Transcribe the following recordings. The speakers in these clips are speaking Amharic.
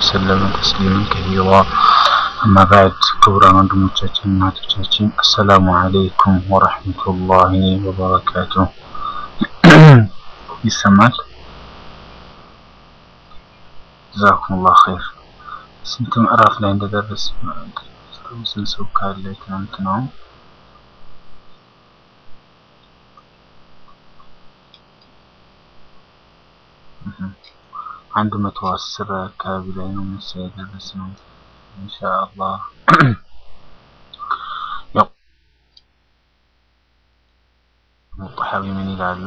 وسلم تسليما كثيرا أما بعد ክቡራን ወንድሞቻችን እናቶቻችን አሰላሙ አለይኩም ወረሕመቱላሂ ወበረካቱ ይሰማል ጀዛኩሙላህ ኸይር ስንት ምዕራፍ ላይ እንደደረስ ስንት ሰው ካለ ትናንት ነው አንድ መቶ አስር አካባቢ ላይ ነው መሰለኝ የደረስነው ኢንሻአላህ ያው ሙጠሐዊ ምን ይላሉ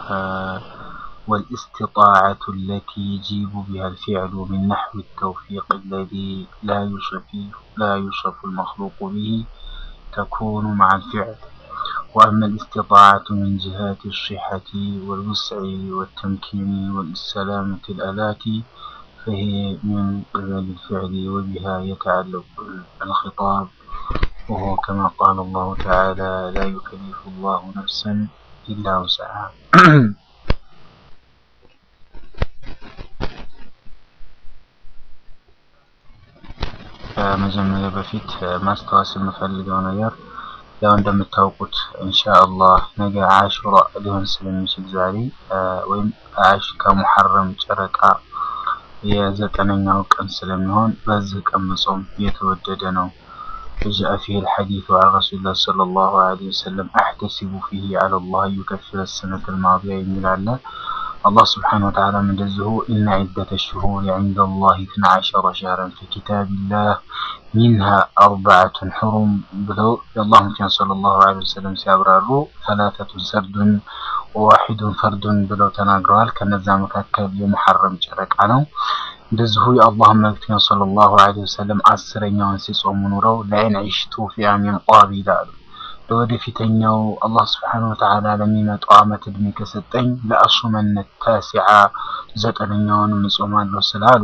والاستطاعة التي يجيب بها الفعل من نحو التوفيق الذي لا يوصف لا يوصف المخلوق به تكون مع الفعل وأما الاستطاعة من جهات الصحة والوسع والتمكين والسلامة الآلات فهي من قبل الفعل وبها يتعلق الخطاب وهو كما قال الله تعالى لا يكلف الله نفسا إلا وسعها ከመጀመሪያ በፊት ማስታወስ የምፈልገው ነገር ያው እንደምታውቁት ኢንሻአላህ ነገ አሹራ ሊሆን ስለሚችል ዛሬ ወይም አሽ ከሙሐረም ጨረቃ የዘጠነኛው ቀን ስለሚሆን በዚህ ቀን መጾም የተወደደ ነው። جاء فيه الحديث عن رسول الله صلى الله عليه وسلم أحتسب فيه على الله يكفر السنة الماضية يميل الله الله سبحانه وتعالى من جزه إن عدة الشهور عند الله 12 شهرا في كتاب الله منها أربعة حرم بلو اللهم صلى الله عليه وسلم سيبرروا ثلاثة سرد وواحد فرد بلو تناقرال كنزا مكاكل يمحرم جرك عنه እንደዚሁ የአላህ መልክተኛ ሰለላሁ ዐለይሂ ወሰለም አስረኛውን ሲጾሙ ኑረው ለዐይን ዒሽቱ ፊ አሚን ጧብ ይላሉ። ለወደፊተኛው አላህ ስብሓነሁ ወተዓላ ለሚመጣው ዓመት እድሜ ከሰጠኝ ለአሱመነ ታሲዓ ዘጠነኛውንም እጾማለሁ ስላሉ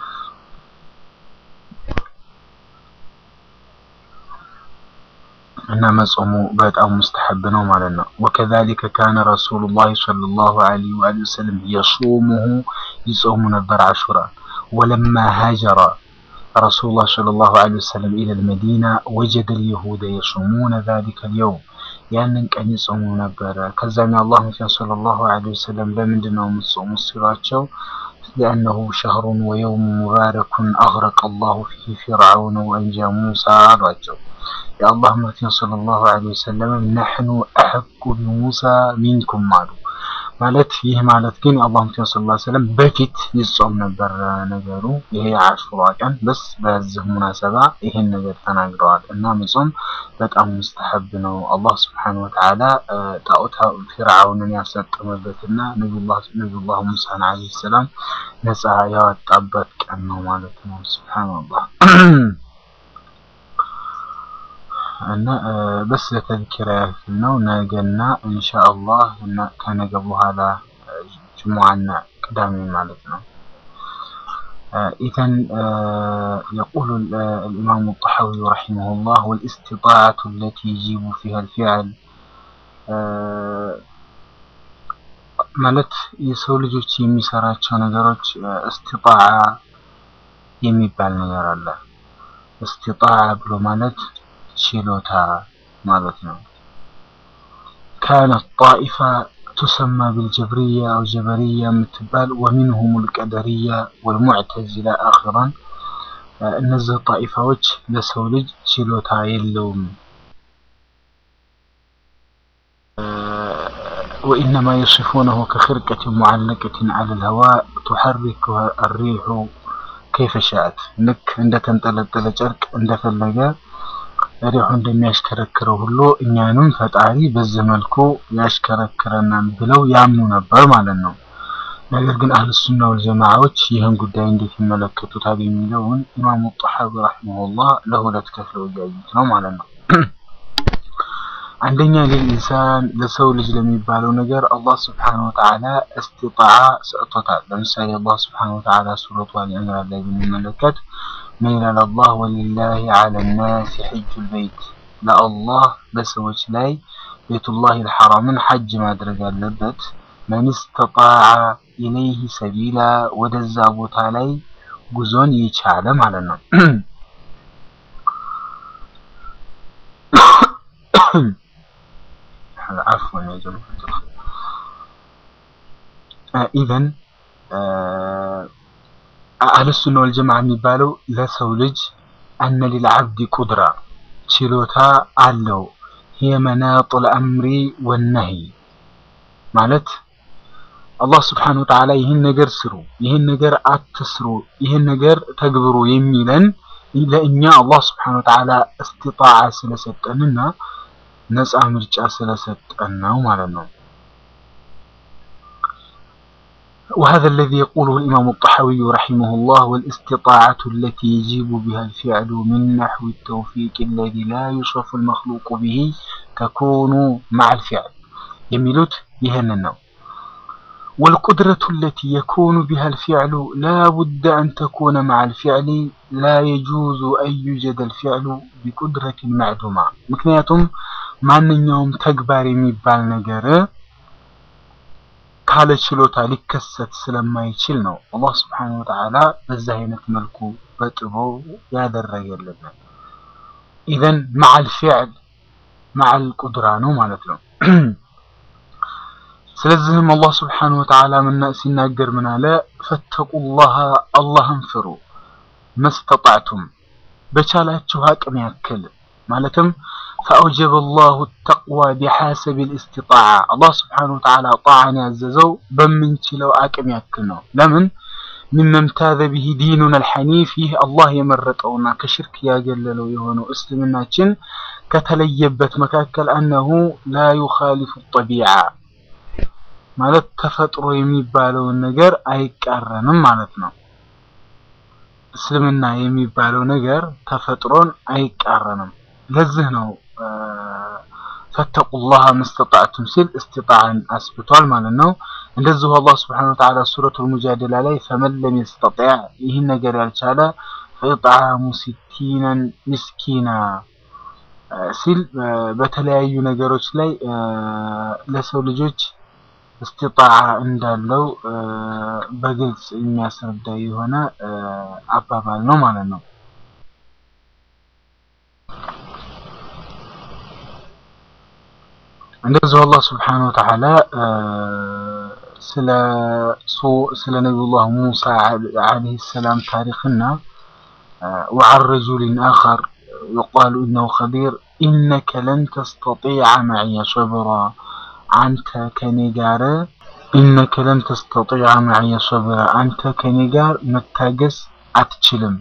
እና መጾሙ በጣም ሙስተሐብ ነው ማለት ነው። ወከዛሊከ ካነ ረሱሉላህ ሰለላሁ ዐለይሂ ወሰለም የሱሙሁ ይጾሙ ነበር አሹራ ወለማ ሃጀረ ረሱሉላህ ሰለላሁ ዐለይሂ ወሰለም ኢለል መዲና ወጀደ ልየሁደ የሱሙነ ዛሊከ ልየውም ያንን ቀን ይጾሙ ነበረ። ከዛም የአላህ መልክተኛ ሰለላሁ ዐለይሂ ወሰለም ለምንድን ነው የምትጾሙት ሲሏቸው لأنه شهر ويوم مبارك أغرق الله فيه فرعون وأنجى موسى رجل يا الله مكتين صلى الله عليه وسلم نحن أحق بموسى منكم معلوم ማለት ይህ ማለት ግን የአላህ መልክተኛ ሰለላሁ ዐለይሂ ወሰለም በፊት ይጾም ነበር ነገሩ። ይሄ አሹራ ቀን በስ በዚህ ሙናሰባ ይሄን ነገር ተናግረዋል እና መጾም በጣም ሙስተሐብ ነው። አላህ ስብሐነሁ ወተዓላ ጣዖታ ፊርዓውንን ያሰጠመበትና ነቢዩላህ ሙሳን ዐለይሂ ሰላም ነፃ ያወጣበት ቀን ነው ማለት ነው። ሱብሃንአላህ እና በስ ለተذكራ ያክል ነው። ነገና ኢንሻአላህ እና ከነገ በኋላ ጅሙዓና ቅዳሜ ማለት ነው። إذا يقول الإمام الطحاوي رحمه الله والاستطاعة التي يجيب فيها الفعل ማለት የሰው ልጆች የሚሰራቸው ነገሮች እስቲጣዓ የሚባል ነገር አለ። እስቲጣዓ ብሎ ማለት ችሎታ ማለት ነው። ካነት ጣኢፋ ቱሰማ ቢልጀብርያ አው ጀበርያ የምትባል ወሚንሁም ልቀደርያ ወልሙዕተዚላ አኺራን እነዚህ ጣኢፋዎች ለሰው ልጅ ችሎታ የለውም وإنما يصفونه كخرقة معلقة على الهواء تحركها الريح كيف شاءت ልክ እንደተንጠለጠለ ጨርቅ እንደፈለገ ሪሑ እንደሚያሽከረክረው ሁሉ እኛንም ፈጣሪ በዚህ መልኩ ያሽከረክረናል ብለው ያምኑ ነበር ማለት ነው። ነገር ግን አህል ሱና ወል ጀማዓዎች ይህን ጉዳይ እንዴት ይመለከቱታል የሚለውን ኢማሙ ጣሐዊ ረሂመሁላህ ለሁለት ከፍለው እያዩት ነው ማለት ነው። አንደኛ ለኢንሳን ለሰው ልጅ ለሚባለው ነገር አላህ ስብሓነሁ ወተዓላ እስቲጣዓ ሰጥቶታል። ለምሳሌ አላህ ስብሓነሁ ወተዓላ ሱረቱ አሊ ኢምራን ላይ ብንመለከት ምን ይላል አላህ ወሊላሂ ዐለ ናሲ ሐጁል በይት ለአላህ በሰዎች ላይ ቤቱላህ ልሐራምን ሐጅ ማድረግ አለበት መን ስተጣዐ ኢለይህ ሰቢላ ወደዛ ቦታ ላይ ጉዞን የቻለ ማለት ነው። عفوا يا جماعة ኢዘን አህልሱና ወልጀማዓ የሚባለው ለሰው ልጅ አነ ሊልዓብዲ ቁድራ ችሎታ አለው። ሂየ መናጡል አምሪ ወነሂ ማለት አላህ ስብሓነሁ ወተዓላ ይህን ነገር ስሩ፣ ይህን ነገር አትስሩ፣ ይህን ነገር ተግብሩ የሚለን ለእኛ አላህ ስብሓነሁ ወተዓላ እስትጣዓ ስለሰጠንና ነፃ ምርጫ ስለሰጠን ነው ማለት ነው። وهذا الذي يقوله الإمام الطحاوي رحمه الله والاستطاعة التي يجيب بها الفعل من نحو التوفيق الذي لا يوصف المخلوق به تكون مع الفعل يميلوت يهننا والقدرة التي يكون بها الفعل لا بد أن تكون مع الفعل لا يجوز أن يوجد الفعل بقدرة معدومة مكنياتهم ማንኛውም ተግባር የሚባል ነገር ካለ ችሎታ ሊከሰት ስለማይችል ነው አላህ ስብሓነሁ ወተዓላ በዚህ አይነት መልኩ በጥቦ ያደረገልን። ኢዘን መዓል ፊዕል መዓል ቁድራ ነው ማለት ነው። ስለዚህም አላህ ስብሓነሁ ወተዓላ ምና ሲናገር ምን አለ? ፈተቁላህ አላህን ፍሩ መስተጣዕቱም በቻላችሁ አቅም ያክል ማለትም ፈአውጀበ ላሁ ተቅዋ ቢሐሰብ ልእስትጣዓ አላህ ስብሓነሁ ወተዓላ ጣዓን ያዘዘው በምንችለው አቅም ያክል ነው። ለምን ሚመምታዘ ብሂ ዲኑን አልሐኒፍ ይህ አላህ የመረጠውና ከሽርክ ያገለለው የሆነው እስልምናችን ከተለየበት መካከል አነሁ ላ ዩኻሊፉ ጠቢዓ ማለት ተፈጥሮ የሚባለውን ነገር አይቃረንም ማለት ነው። እስልምና የሚባለው ነገር ተፈጥሮን አይቃረንም። ለዚህ ነው ፈተቁላህ መስተጣዕቱም ሲል እስትጣዕን አስብቷል ማለት ነው። እንደዚሁ አላህ ስብሐነሁ ወተዓላ ሱረቱል ሙጃደላ ላይ ፈመን ለም የስተጢዕ ይህን ነገር ያልቻለ ፈኢጥዓሙ ሲቲነን ምስኪና ሲል በተለያዩ ነገሮች ላይ ለሰው ልጆች እስትጣዓ እንዳለው በግልጽ የሚያስረዳ የሆነ አባባል ነው ማለት ነው። እንደዚሁ አላህ ስብሓነሁ ወተዓላ ስለ ስለ ነቢዩላህ ሙሳ ዓለይሂ ሰላም ታሪክና ወዐን ረጁሊን አኸር ዩቃሉ ኢነሁ ኸዲር ኢነከ ለን ተስተጢዐ መዕየ ሶብራ አንተ ከኔ ጋር ኢነከ ለን ተስተጢዐ መዕየ ሶብራ አንተ ከኔ ጋር መታገስ አትችልም።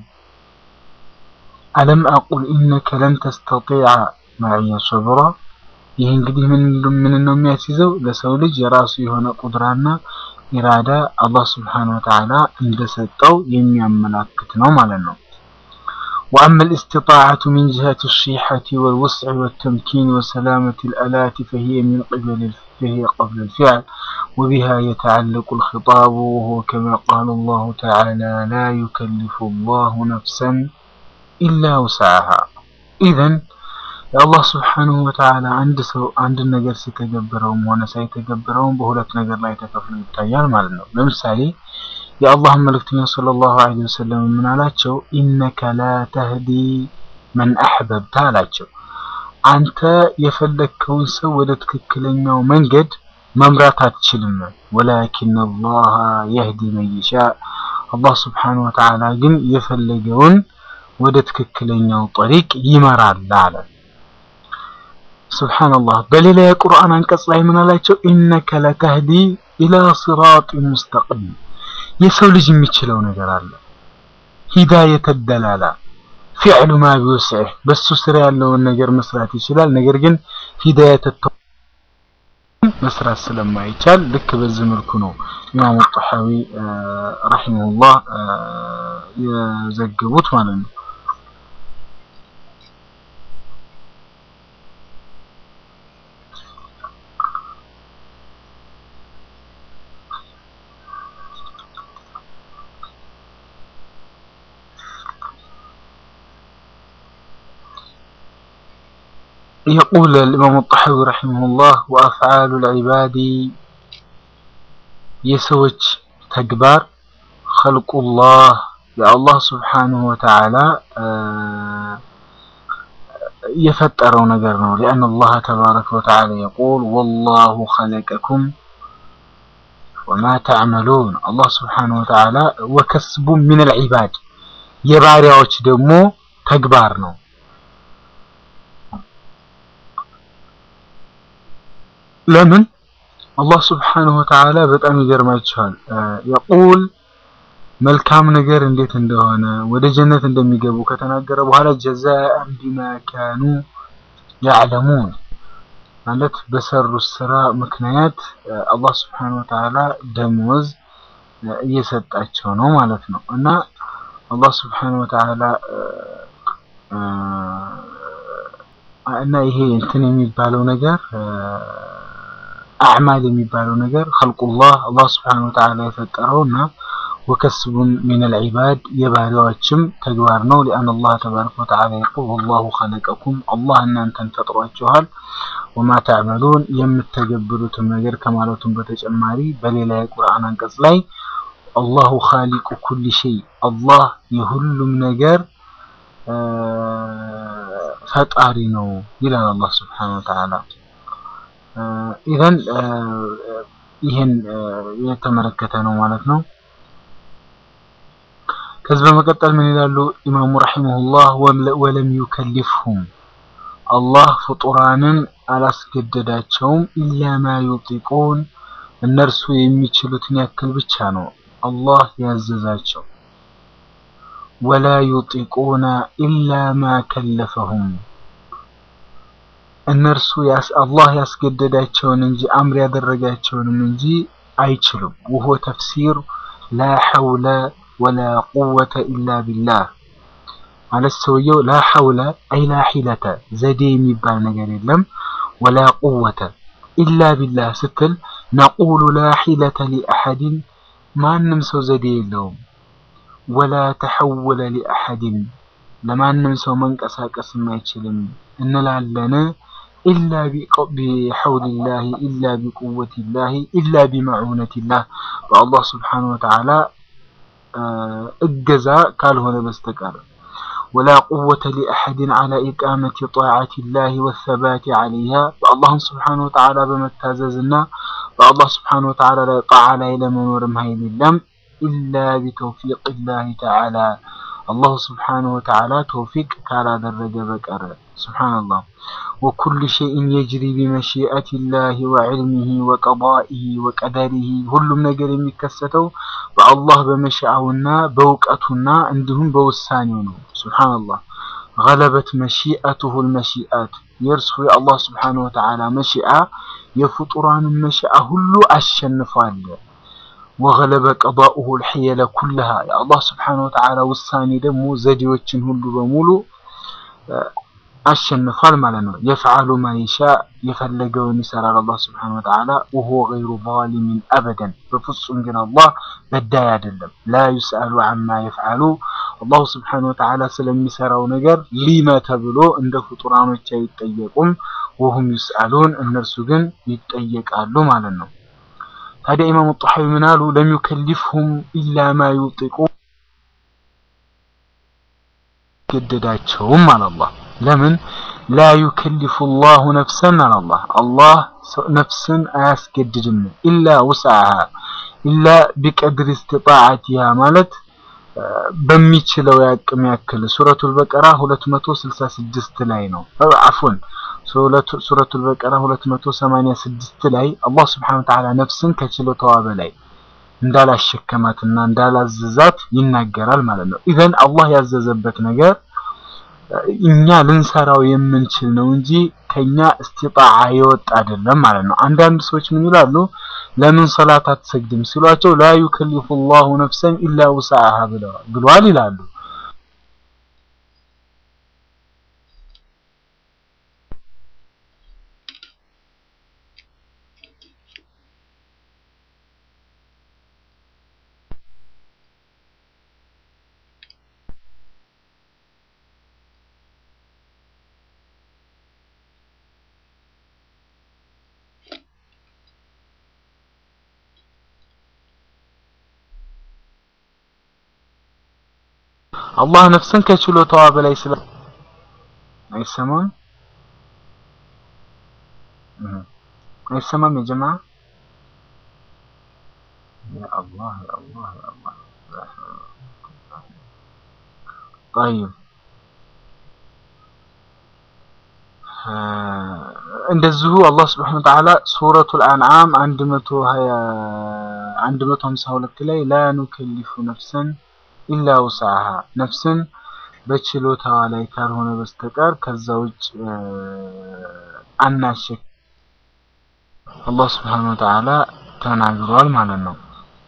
አለም አቁል ኢነከ ለን ተስተጢዐ መዕየ ሶብራ ይህ እንግዲህ ምን ምን ነው የሚያስይዘው ለሰው ልጅ የራሱ የሆነ ቁድራና ኢራዳ አላህ ስብሓነሁ ወተዓላ እንደሰጠው የሚያመላክት ነው ማለት ነው። وأما الاستطاعة من جهة الصحة والوسع والتمكين وسلامة الآلات فهي من قبل فهي قبل الفعل وبها يتعلق الخطاب وهو كما قال الله تعالى لا يكلف الله نفسا إلا وسعها إذن የአላህ ስብሓንሁ ወተዓላ አንድ ሰው አንድ ነገር ሲተገብረውም ሆነ ሳይተገብረውም በሁለት ነገር ላይ ተከፍሎ ይታያል ማለት ነው። ለምሳሌ የአላህን መልእክተኛ ሰለላሁ ዐለይሂ ወሰለም ምን አላቸው? ኢነከ ላ ተህዲ መን አሕበብተ አላቸው። አንተ የፈለግከውን ሰው ወደ ትክክለኛው መንገድ መምራት አትችልም። ወላኪን አላህ የህዲ መን ይሻ አላህ ስብሓንሁ ወተዓላ ግን የፈለገውን ወደ ትክክለኛው ጠሪቅ ይመራል አለ። ሱብሓነላህ በሌላ የቁርአን አንቀጽ ላይ ምን አላቸው? ኢነከ ለተህዲ ኢላ ሲራጢ ሙስተቂም የሰው ልጅ የሚችለው ነገር አለ። ሂዳየተ ደላላ ፊዕሉ ማ ቢወስዕህ በሱ ስራ ያለውን ነገር መስራት ይችላል። ነገር ግን ሂዳየተ መስራት ስለማይቻል ልክ በዚህ መልኩ ነው ኢማሙ ጣሐዊ ረሂመሁላህ የዘገቡት ማለት ነው። يقول الإمام الطحاوي رحمه الله وأفعال العباد يسوج تكبار خلق الله የአላህ ስብሓንሁ ወተዓላ የፈጠረው ነገር ነው። ሊአን አላህ ተባረከ ወተዓላ የቁል ወላሁ ኸለቀኩም ወማ ተዕመሉን አላህ ስብሓንሁ ወተዓላ ወከስቡ ሚን አልዒባድ የባሪያዎች ደግሞ ተግባር ነው። ለምን አላህ ስብሓንሁ ወተዓላ በጣም ይገርማችኋል። የቁል መልካም ነገር እንዴት እንደሆነ ወደ ጀነት እንደሚገቡ ከተናገረ በኋላ ጀዛአን ቢማ ካኑ ያዕለሙን ማለት በሰሩት ስራ ምክንያት አላህ ስብሓንሁ ወተዓላ ደሞዝ እየሰጣቸው ነው ማለት ነው እና አላህ ስብሓንሁ ወተዓላ እና ይሄ እንትን የሚባለው ነገር አዕማል የሚባለው ነገር ኸልቁላህ አላህ ስብሓንሁ ወተዓላ የፈጠረው እና ወከስቡን ሚነል ዒባድ የባሪያዎችም ተግባር ነው። ሊአን አላህ ተባረከ ወተዓላ የቁል ወላሁ ኸለቀኩም አላህ እናንተን ፈጥሯችኋል፣ ወማ ተዕመሉን የምተገብሩትም ነገር ከማለቱም በተጨማሪ በሌላ የቁርአን አንቀጽ ላይ አላሁ ኻሊቁ ኩሊ ሸይ አላህ የሁሉም ነገር ፈጣሪ ነው ይላል አላህ ስብሓነሁ ወተዓላ። ኢዘን ይህን የተመለከተ ነው ማለት ነው። ከዚህ በመቀጠል ምን ይላሉ ኢማሙ ረሒመሁላህ ወለም ዩከሊፍሁም አላህ ፍጡራንን አላስገደዳቸውም ኢላ ማ ዩጢቁን እነርሱ የሚችሉትን ያክል ብቻ ነው አላህ ያዘዛቸው። ወላ ዩጢቁነ ኢላ ማ ከለፈሁም እነርሱ አላህ ያስገደዳቸውን እንጂ አምር ያደረጋቸውንም እንጂ አይችሉም። ውሆ ተፍሲር ላ ሐውለ ወላ ቁወተ ኢላ ቢላህ ማለት ሰውየው ላ ሐውለ አይ ላ ሒለተ ዘዴ የሚባል ነገር የለም። ወላ ቁወተ ኢላ ቢላህ ስትል ነቁሉ ላ ሒለተ ሊአሐድን ማንም ሰው ዘዴ የለውም። ወላ ተሐወለ ሊአሐድን ለማንም ሰው መንቀሳቀስም አይችልም እንላለን። ኢላ ቢሐውሊላሂ ኢላ ቢቁወቲላሂ ኢላ ቢመዑነቲላህ በአላህ ስብሓነሁ ወተዓላ እገዛ ካልሆነ በስተቀር ወላ ቁወተ ሊአሐድን ዐላ ኢቃመቲ ጣዓቲላሂ ወሰባቲ ዐለይሃ በአላህም ስብሓነሁ ወተዓላ በመታዘዝና በአላህ ስብሓነሁ ወተዓላ ላይ ጣዓ ላይ ለመኖርም ኃይል የለም ኢላ ቢተውፊቅላሂ ተዓላ አላሁ ስብሓነሁ ወተዓላ ተውፊቅ ካላደረገ በቀር ሱብሓነላህ። ወኩሉ ሸይእን የጅሪ ቢመሺአቲላሂ ወዕልሚሂ ወቀዳኢሂ ወቀደሪሂ ሁሉም ነገር የሚከሰተው በአላህ በመሻአውና በእውቀቱና እንዲሁም በውሳኔው ነው። ሱብሓነላህ። ገለበት መሺአቱሁል መሺአት የእርሱ የአላህ ስብሓነሁ ወተዓላ መሺአ የፍጡራንን መሺአ ሁሉ አሸንፏል። ወገለበ ቀዳኡሁል ሒየለ ኩለሃ የአላህ ስብሓነሁ ወተዓላ ውሳኔ ደግሞ ዘዴዎችን ሁሉ በሙሉ አሸንፏል ማለት ነው። የፍዓሉ ማ ይሻ የፈለገውን ይሰራል አላህ ስብሓነሁ ወተዓላ ወሁወ ገይሩ ዛሊሚን አበደን በፍጹም ግን አላህ በዳይ አይደለም። ላ ዩስአሉ አማ የፍዓሉ አላሁ ስብሓነሁ ወተዓላ ስለሚሰራው ነገር ሊመ ተብሎ እንደ ፍጡራኖች አይጠየቁም። ወሁም ዩስአሉን እነርሱ ግን ይጠየቃሉ ማለት ነው። ታዲያ ኢማሙ ጣሐዊ ምን አሉ? ለም ዩከሊፍሁም ኢላ ማ ዩጢቁ ገደዳቸውም አለ አላህ። ለምን ላ ዩከሊፉ ላሁ ነፍሰን አለ አላህ። አላህ ነፍስን አያስገድድም ኢላ ውስዓሃ ኢላ ቢቀድር እስትጣዓቲሃ ማለት በሚችለው ያቅም ያክል ሱረቱል በቀራ 266 ላይ ነው። አፍወን ሱረቱል በቀራ 286 ላይ አላህ ስብሐነሁ ወተዓላ ነፍስን ከችሎታዋ በላይ እንዳላሸከማትና እንዳላዘዛት ይናገራል ማለት ነው። ኢዘን አላህ ያዘዘበት ነገር እኛ ልንሰራው የምንችል ነው እንጂ ከኛ እስቲጣዓ የወጣ አይደለም ማለት ነው። አንዳንድ ሰዎች ምን ይላሉ? ለምን ሰላት አትሰግድም ሲሏቸው ላ ዩከሊፉ ላሁ ነፍሰን ኢላ ውስዓሃ ብለዋል ብሏል ይላሉ። አላህ ነፍስን ከችሎታዋ በላይ ስለ አይሰማም አይሰማም የጀማ ያ አላህ ያ አላህ ያ አላህ طيب እንደዚሁ አላህ Subhanahu Wa Ta'ala ሱረቱል አንዓም 120 152 ላይ ላ ኑከሊፉ ነፍሰን ኢላ ውስዓሃ ነፍስን በችሎታዋ ላይ ካልሆነ በስተቀር ከዛ ውጭ አናሸክ አላህ Subhanahu Wa Ta'ala ተናግሯል ማለት ነው።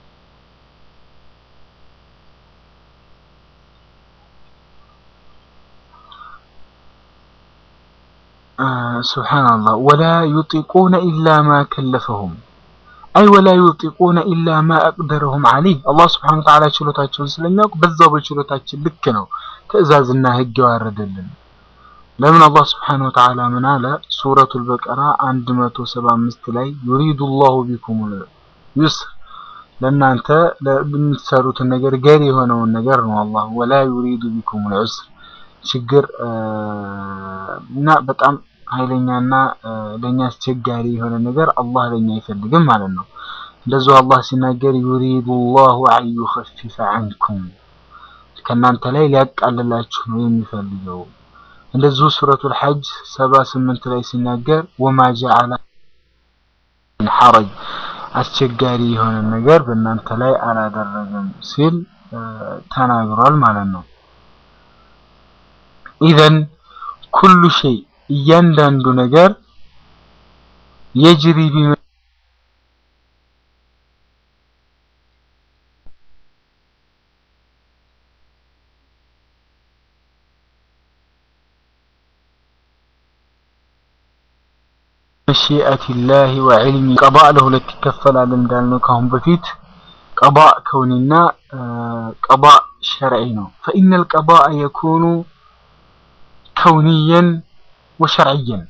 ሱብሓነላህ ወላ ዩጢቁነ ኢላ ማ ከለፈሁም አይ ወላ ዩጢቁነ ኢላ ማ አቅደረሁም ዐለይህ አላህ ሱብሓነሁ ወተዓላ ችሎታቸውን ስለሚያውቅ በዛው በችሎታችን ልክ ነው ትዕዛዝና ህግ ያዋረደልን። ለምን አላህ ሱብሓነሁ ወተዓላ ምን አለ? ሱረቱል በቀራ 175 ላይ ዩሪዱ ላሁ ቢኩሙል ዩስር ለእናንተ ለምትሰሩትን ነገር ገር የሆነውን ነገር ነው አላህ ወላ ዩሪዱ ቢኩሙል ዑስር ችግር እና በጣም ኃይለኛና ለኛ አስቸጋሪ የሆነ ነገር አላህ ለኛ አይፈልግም ማለት ነው። እንደዚሁ አላህ ሲናገር ዩሪዱ ላሁ አን ዩኸፊፈ ዐንኩም ከእናንተ ላይ ሊያቃልላችሁ ነው የሚፈልገው። እንደዚሁ ሱረቱል ሐጅ ሰባ ስምንት ላይ ሲናገር ወማ ጀዐለ ሐረጅ አስቸጋሪ የሆነ ነገር በእናንተ ላይ አላደረገም ሲል ተናግሯል ማለት ነው። ኢዘን ኩሉ ሸይ እያንዳንዱ ነገር የጅሪ ቢመ መሺአቲላሂ ወዕልሚ ቀባእ ለሁለት ይከፈላል እንዳልነው ካሁን በፊት ቀባእ ከውኒና ቀባእ ሸርዒ ነው። ፈኢነል ቀባእ የኩኑ ከውንየን ወሸርዕየን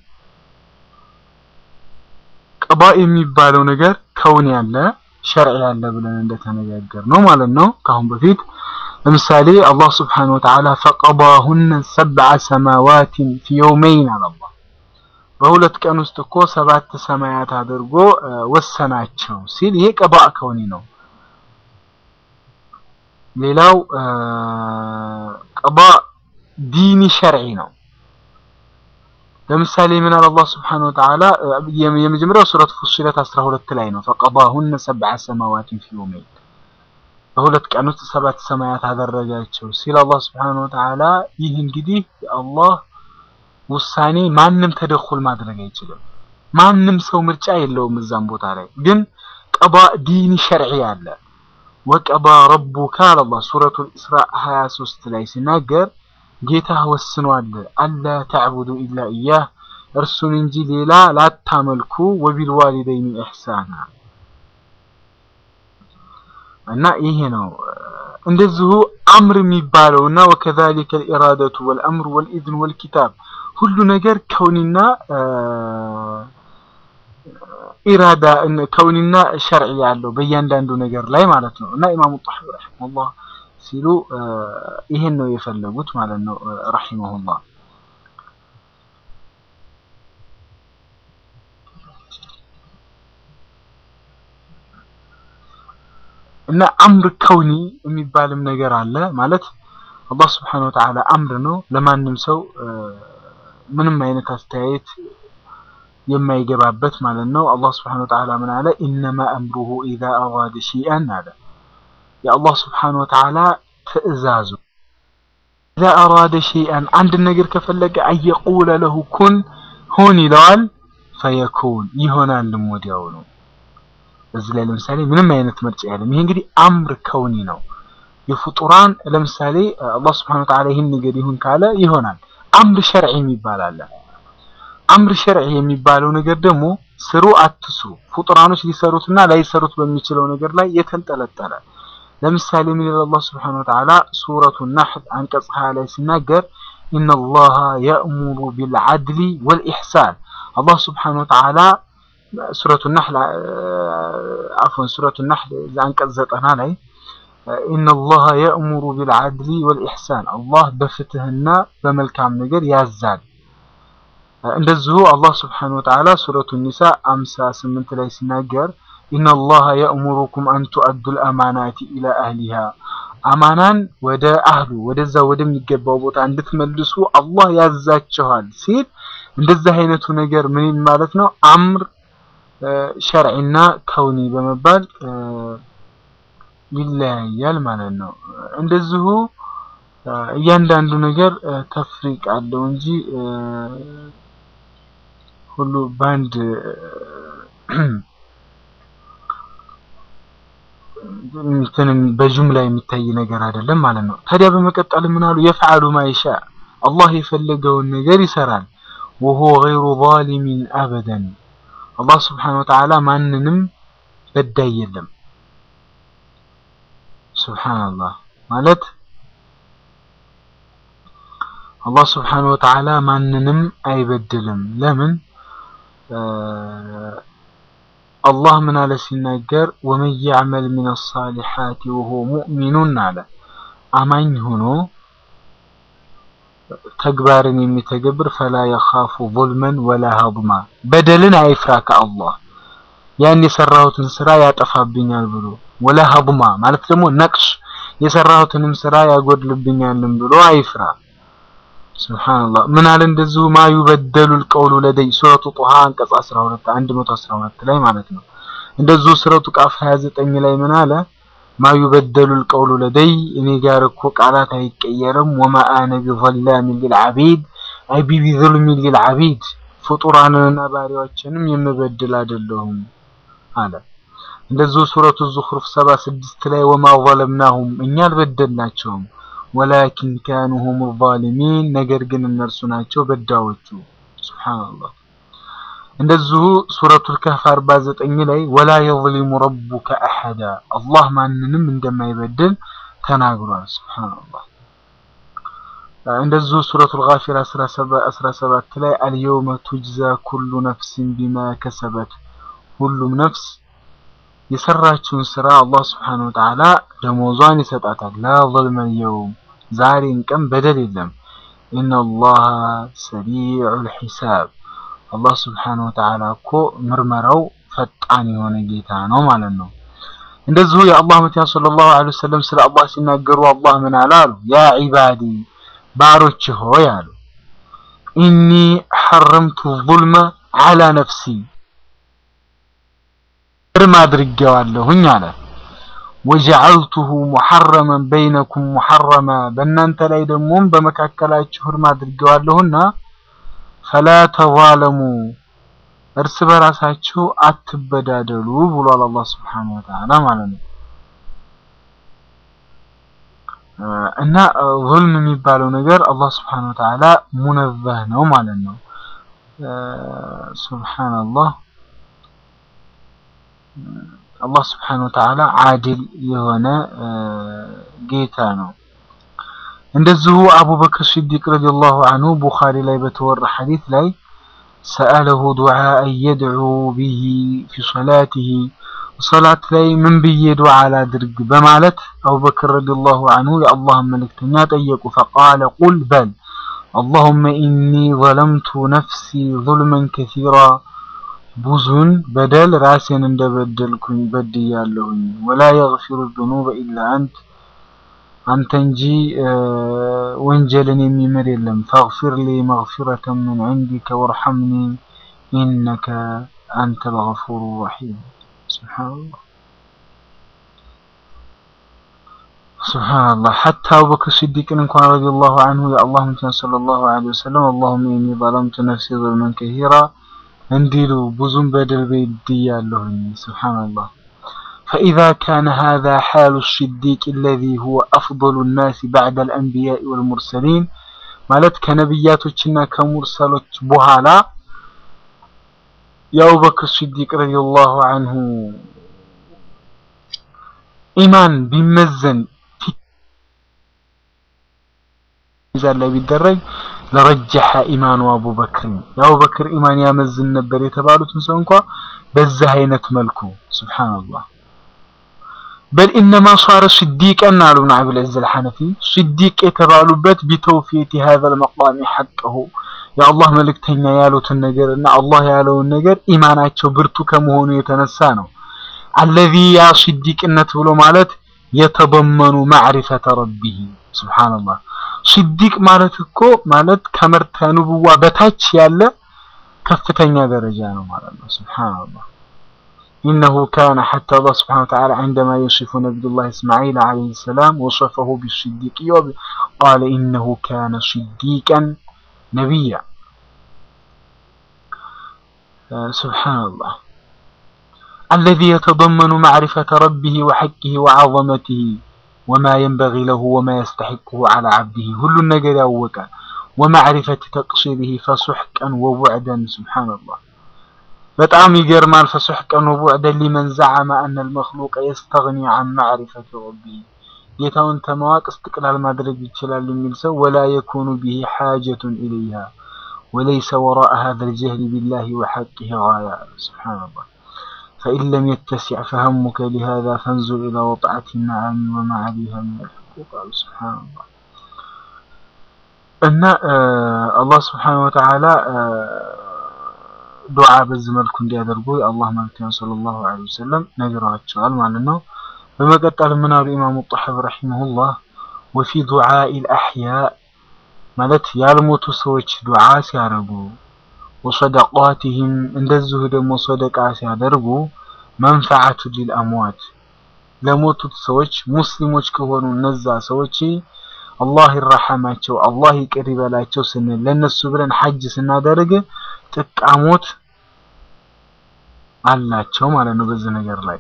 ቀባእ የሚባለው ነገር ከውን ያለ ሸርዕ ያለ ብለን እንደተነጋገር ነው ማለት ነው ካሁን በፊት ለምሳሌ አላህ ስብሓነሁ ወተዓላ ፈቀባሁነ ሰብዐ ሰማዋትን ፊ የውመይን አለ አላህ በሁለት ቀን ውስጥ እኮ ሰባት ሰማያት አድርጎ ወሰናቸው ሲል ይሄ ቀባእ ከውኒ ነው ሌላው ቀባእ ዲኒ ሸርዒ ነው ለምሳሌ ምን አለ አላህ Subhanahu Wa Ta'ala የመጀመሪያው ሱረት ፉሲለት 12 ላይ ነው ፈቀባሁነ ሰብዐ ሰማዋትን ፊ የውመይን በሁለት ቀን ውስጥ ሰባት ሰማያት አደረጋቸው ሲል አላህ Subhanahu Wa Ta'ala ይህ እንግዲህ የአላህ ውሳኔ ማንም ተደኹል ማድረግ አይችልም ማንም ሰው ምርጫ የለውም እዛም ቦታ ላይ ግን ቀባ ዲኒ ሸርዒ አለ ወቀባ ረቡካ አላህ ሱረቱል ኢስራ 23 ላይ ሲናገር ጌታ ወስኗል አላ ተዕቡዱ ኢላ ኢያህ እርሱን እንጂ ሌላ ላታመልኩ ወቢልዋሊደይኒ ኢሕሳና እና ይሄ ነው እንደዚሁ አምር የሚባለው እና ወከዛሊከ ልኢራደቱ ወልአምር ወልኢዝን ወልኪታብ ሁሉ ነገር ከውኒና ኢራዳ ከውኒና ሸርዒ ያለው በእያንዳንዱ ነገር ላይ ማለት ነው እና ኢማሙ ጣሐዊ ረሒመሁላህ ሲሉ ይሄን ነው የፈለጉት ማለት ነው ረሂመሁላህ እና አምር ከውኒ የሚባልም ነገር አለ ማለት አላህ Subhanahu Wa Ta'ala አምር ነው ለማንም ሰው ምንም አይነት አስተያየት የማይገባበት ማለት ነው አላህ Subhanahu Wa Ta'ala ምን አለ ኢነማ አምሩሁ ኢዛ አራደ ሸይአን አለ የአላህ Subhanahu Wa Ta'ala ትእዛዙ ኢዛ አራደ ሸይአን አንድ ነገር ከፈለገ አየቁለ ለሁ ኩን ሁን ይለዋል ፈየኩን ይሆናልም ወዲያው ነው እዚህ ላይ ለምሳሌ ምንም አይነት ምርጫ የለም ይሄ እንግዲህ አምር ከውኒ ነው የፍጡራን ለምሳሌ አላህ Subhanahu Wa Ta'ala ይህን ነገር ይሁን ካለ ይሆናል አምር ሸርዒ የሚባል አለ አምር ሸርዒ የሚባለው ነገር ደግሞ ስሩ አትስሩ ፍጡራኖች ሊሰሩትና ላይሰሩት በሚችለው ነገር ላይ የተንጠለጠለ ለምሳሌ ምን ይላል አላህ Subhanahu Wa Ta'ala ሱረቱ ነህል አንቀጽ 20 ላይ ሲናገር ኢነላሃ የእሙሩ ቢልዓድሊ ወልኢሕሳን አላህ Subhanahu Wa Ta'ala ሱረቱ ነህል አፍወን ሱረቱ ነህል አንቀጽ 90 ላይ ኢነላህ የእሙሩ ቢልዓድሊ ወልኢሕሳን አላህ በፍትህና በመልካም ነገር ያዛል። እንደዚሁ አላህ ስብሓነሁ ወተዓላ ሱረቱ ኒሳ አምሳ ስምንት ላይ ሲናገር ኢነላህ የእሙሩኩም አን ቱአዱል አማናቲ ኢላ አህሊሃ አማናን ወደ አህሉ ወደዛ ወደሚገባው ቦታ እንድትመልሱ አላህ ያዛችኋል ሲል እንደዚህ አይነቱ ነገር ምን ማለት ነው? አምር ሸርዒና ከውኒ በመባል ይለያያል ማለት ነው። እንደዚሁ እያንዳንዱ ነገር ተፍሪቅ አለው እንጂ ሁሉ በአንድ እንትንም በጅምላ የሚታይ ነገር አይደለም ማለት ነው። ታዲያ በመቀጠል ምን አሉ? የፍዓሉ ማይሻ አላህ የፈለገውን ነገር ይሰራል። ወሆ ገይሩ ዛሊሚን አበደን አላህ ስብሓነሁ ወተዓላ ማንንም በዳይ የለም። ሱብሓነላህ ማለት አላህ ስብሓነሁ ወተዓላ ማንንም አይበድልም። ለምን? አላህ ምን አለ ሲናገር ወመን ያዕመል ሚነ ሳሊሓቲ ወሁወ ሙእሚኑን አለ አማኝ ሆኖ ተግባርን የሚተገብር ፈላ የኻፉ ዙልመን ወላ ሀድማ በደልን አይፍራ ከአላህ ያን የሰራሁትን ስራ ያጠፋብኛል ብሎ ወላ ሀድማ ማለት ደግሞ ነቅሽ የሰራሁትንም ስራ ያጎድልብኛልም ብሎ አይፍራ። ሱብሃንአላህ ምን አለ እንደዚሁ ማ ዩበደሉ ልቀውሉ ለደይ ሱረቱ ጡሃ አንቀጽ 12 112 ላይ ማለት ነው። እንደዚሁ ሱረቱ ቃፍ 29 ላይ ምን አለ ማ ዩበደሉ ልቀውሉ ለደይ እኔ ጋር እኮ ቃላት አይቀየርም። ወማ አነ ቢዘላሚን ሊልዓቢድ አይ ቢዙልሚን ሊልዓቢድ ፍጡራንንና ባሪያዎችንም የምበድል አይደለሁም አለ። እንደዚሁ ሱረቱ ዙኽሩፍ 76 ላይ ወማ ዘለምናሁም እኛ አልበደልናቸውም ወላኪን ካኑ ሁም ዛሊሚን ነገር ግን እነርሱ ናቸው በዳዎቹ። ሱብሃንአላህ። እንደዚሁ ሱረቱል ከህፍ 49 ላይ ወላ የዝሊሙ ረቡከ አሐዳ አላህ ማንንም እንደማይበድል ተናግሯል። ሱብሃንአላህ። እንደዚሁ ሱረቱል ጋፊር 17 ላይ አልየውመ ቱጅዛ ኩሉ ነፍሲን ቢማ ከሰበት ሁሉም ነፍስ የሰራችውን ስራ አላህ ስብሓነሁ ወተዓላ ደሞዟን ይሰጣታል። ላ ظልመ የውም ዛሬን ቀን በደል የለም። ኢነላህ ሰሪዑል ሒሳብ አላህ ስብሓነሁ ወተዓላ እኮ ምርመራው ፈጣን የሆነ ጌታ ነው ማለት ነው። እንደዚሁ የአላህ መቲያ ሰለላሁ ዐለይሂ ወሰለም ስለ አላህ ሲናገሩ አላህ ምን አለ አሉ? ያ ዒባዲ ባሮች ሆይ አሉ ኢኒ ሐረምቱ ዙልመ ዐላ ነፍሲ እርም አድርጌዋለሁኝ አለ። ወጀዐልቱሁ ሙሐረመን በይነኩም ሙሐረማ በእናንተ ላይ ደግሞም በመካከላችሁ እርም አድርጌዋለሁና ፈላ ተዛለሙ እርስ በራሳችሁ አትበዳደሉ ብሏል አላህ ስብሓነሁ ወተዓላ ማለት ነው። እና ዙልም የሚባለው ነገር አላህ ስብሓነሁ ወተዓላ ሙነዘህ ነው ማለት ነው። ሱብሓነላህ አላህ ስብሓነሁ ወተዓላ ዓድል የሆነ ጌታ ነው። እንደዚሁ አቡበክር ሲዲቅ ረዲየላሁ ዐንሁ ቡኻሪ ላይ በተወራ ሐዲስ ላይ ሰአለሁ ዱዓአን የድዑ ቢሂ ፊ ሶላቲሂ ሶላት ላይ ምን ብዬ ዱዓ ላድርግ በማለት አቡበክር ረዲየላሁ ዐንሁ የአላህን መልእክተኛ ጠየቁ። ፈቃለ ቁል በል አላሁመ ኢኒ ዘለምቱ ነፍሲ ዙልመን ከሲራ ብዙን በደል ራሴን እንደበደልኩኝ በድያለሁኝ። ወላ የግፊሩ ዙኑበ ኢላ አንት አንተ እንጂ ወንጀልን የሚምር የለም። ፈግፊር ሊ መግፊረተን ምን ዒንዲከ ወርሐምኒ ኢነከ አንተል ገፉሩ ረሒም። ሱብሓነላህ ሱብሓነላህ። ሐታ አቡበክር ሲዲቅን እንኳን ረዲየላሁ ዐንሁ የአላህ መልእክተኛ ሰለላሁ ዐለይሂ ወሰለም አላሁመ ኢኒ ዘለምቱ ነፍሲ ዙልመን ከሲራ እንዲሉ ብዙም በደል በድያለሁኝ። ሱብሓነላህ ፈኢዛ ካነ ሃዛ ሓሉ ሲዲቅ አለዚ ሁወ አፍደሉ ናሲ በዕደል አንቢያኢ ወልሙርሰሊን ማለት ከነቢያቶችና ከሙርሰሎች በኋላ የአቡበክር ሲዲቅ ረዲየላሁ ዐንሁ ኢማን ቢመዘን ሚዛን ላይ ቢደረግ ለረጀሐ ኢማኑ አቡበክር የአቡበክር ኢማን ያመዝን ነበር የተባሉትን ሰው እንኳ በዚህ አይነት መልኩ ሱብሓነላህ በል ኢነማ ሷረ ስዲቀን አሉ ብን አብል ዐዝ አልሐነፊ ስዲቅ የተባሉበት ቢተውፊየት ሀዘል መቃሚ ሐቀሁ የአላህ መልእክተኛ ያሉትን ነገር እና አላህ ያለውን ነገር ኢማናቸው ብርቱ ከመሆኑ የተነሳ ነው። አለዚ ያ ስዲቅነት ብሎ ማለት የተበመኑ ማዕሪፈተ ረቢህ ሱብሓነላህ። ስዲቅ ማለት እኮ ማለት ከመርተ ንቡዋ በታች ያለ ከፍተኛ ደረጃ ነው ማለት ነው። ሱብሓነላህ ኢነሁ ካነ ሐታ አላህ ሱብሓነሁ ወተዓላ ዐንደማ የሲፉ ነቢዩላህ እስማዒል ዐለይሂ ሰላም ወሰፈሁ ቢስዲቅያ ቃለ ኢነሁ ካነ ስዲቀን ነቢያ ሱብሓነላህ አለዚ የተደመኑ ማዕሪፈተ ረቢህ ወሐቂህ ወዐዘመቲህ ወማ የንበጊ ለሁ ወማ የስተሒቅሁ ዐላ ዐብዲህ ሁሉን ነገር ያወቀ ወማዕሪፈት ተቅሲሪህ ፈሱሕቀን ወቡዕደን ሱብሓነላህ በጣም ይገርማል። ፈሱሕቀን ወቡዕደን ሊመን ዘዐመ አነ አልመኽሉቀ የስተግኒ ዐን ማዕሪፈት ረቢህ ጌታውን ተማወቅ እስትቅላል ማድረግ ይችላል የሚል ሰው ወላ የኩኑ ቢሂ ሓጀቱን ኢለይሃ ወለይሰ ወራء هذا الجهل بالله وحقه غاية سبحان الله فإن لم يتسع فهمك لهذا فانظر إلى وطعة النعم وما عليها من الحقوق قال سبحان الله እና አላህ ስብሓነሁ ወተዓላ ዱዓ በዚህ መልኩ እንዲያደርጉ የአላህ መልክተኛ ሰለላሁ ዐለይሂ ወሰለም ነግረዋቸዋል ማለት ነው። በመቀጠል ምን አሉ ኢማሙ ጣሐዊ ረሒመሁላህ ወፊ ዱዓኢል አሕያ ማለት ያልሞቱ ሰዎች ዱዓ ሲያደርጉ ወሰደቃቲህም እንደዚሁ ደግሞ ሰደቃ ሲያደርጉ መንፈዓቱ ሊልአምዋት ለሞቱት ሰዎች ሙስሊሞች ከሆኑ እነዛ ሰዎች አላህ ይረሐማቸው አላህ ይቅር ይበላቸው ስንል ለነሱ ብለን ሐጅ ስናደርግ ጥቃሞት አላቸው ማለት ነው። በዚህ ነገር ላይ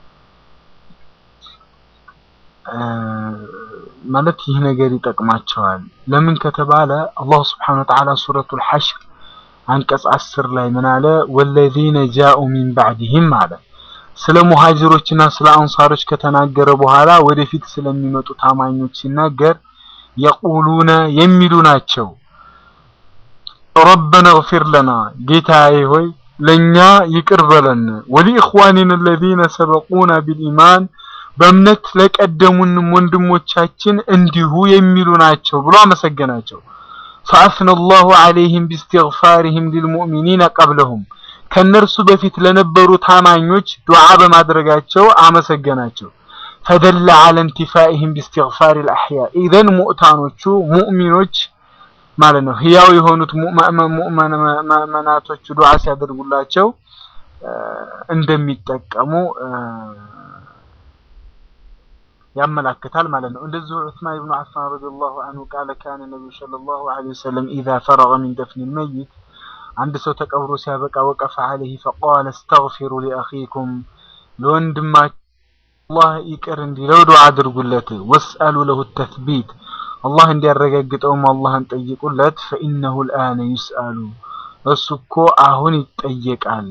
ማለት ይህ ነገር ይጠቅማቸዋል። ለምን ከተባለ አላህ ስብሐነሁ ወተዓላ ሱረቱል ሐሽር አንቀጽ አስር ላይ ምን አለ? ወለዚነ ጃኡ ሚን ባዕድህም አለ። ስለ ሙሃጅሮችና ስለ አንሳሮች ከተናገረ በኋላ ወደፊት ስለሚመጡ ታማኞች ሲናገር የቁሉነ የሚሉ ናቸው። ረበና እግፊር ለና ጌታዬ ሆይ ለኛ ይቅር በለን፣ ወሊኢኽዋኒና አለዚነ ሰበቁና ቢልኢማን በእምነት ለቀደሙንም ወንድሞቻችን እንዲሁ የሚሉ ናቸው ብሎ አመሰገናቸው። ፈአፍነ አላሁ ዐለይሂም ቢስቲግፋሪሂም ሊልሙእሚኒነ ቀብለሁም ከነርሱ በፊት ለነበሩ ታማኞች ዱዓ በማድረጋቸው አመሰገናቸው። ፈደለ ዐለ እንቲፋኢሂም ቢስቲግፋሪል አሕያ ኢዘን ሙእታኖቹ ሙእሚኖች ማለት ነው ህያው የሆኑት ሙእመናቶቹ ዱዓ ሲያደርጉላቸው እንደሚጠቀሙ ያመላክታል ማለት ነው። እንደዚሁ ዑስማን ብኑ አፋን ረዲየላሁ አንሁ ቃለ ካነ ነቢዩ ሰለላሁ ዐለይሂ ወሰለም ኢዛ ፈረገ ሚን ደፍኒል መይት አንድ ሰው ተቀብሮ ሲያበቃ ወቀፈ ዐለይሂ ፈቃለ እስተግፊሩ ሊአኺኩም ለወንድማችሁ አላህ ይቅር እንዲለው ዱዓ አድርጉለት። ወስአሉ ለሁ ተስቢት አላህ እንዲያረጋግጠውም አላህን ጠይቁለት። ፈኢነሁ ልአነ ዩስአሉ እሱ እኮ አሁን ይጠየቃል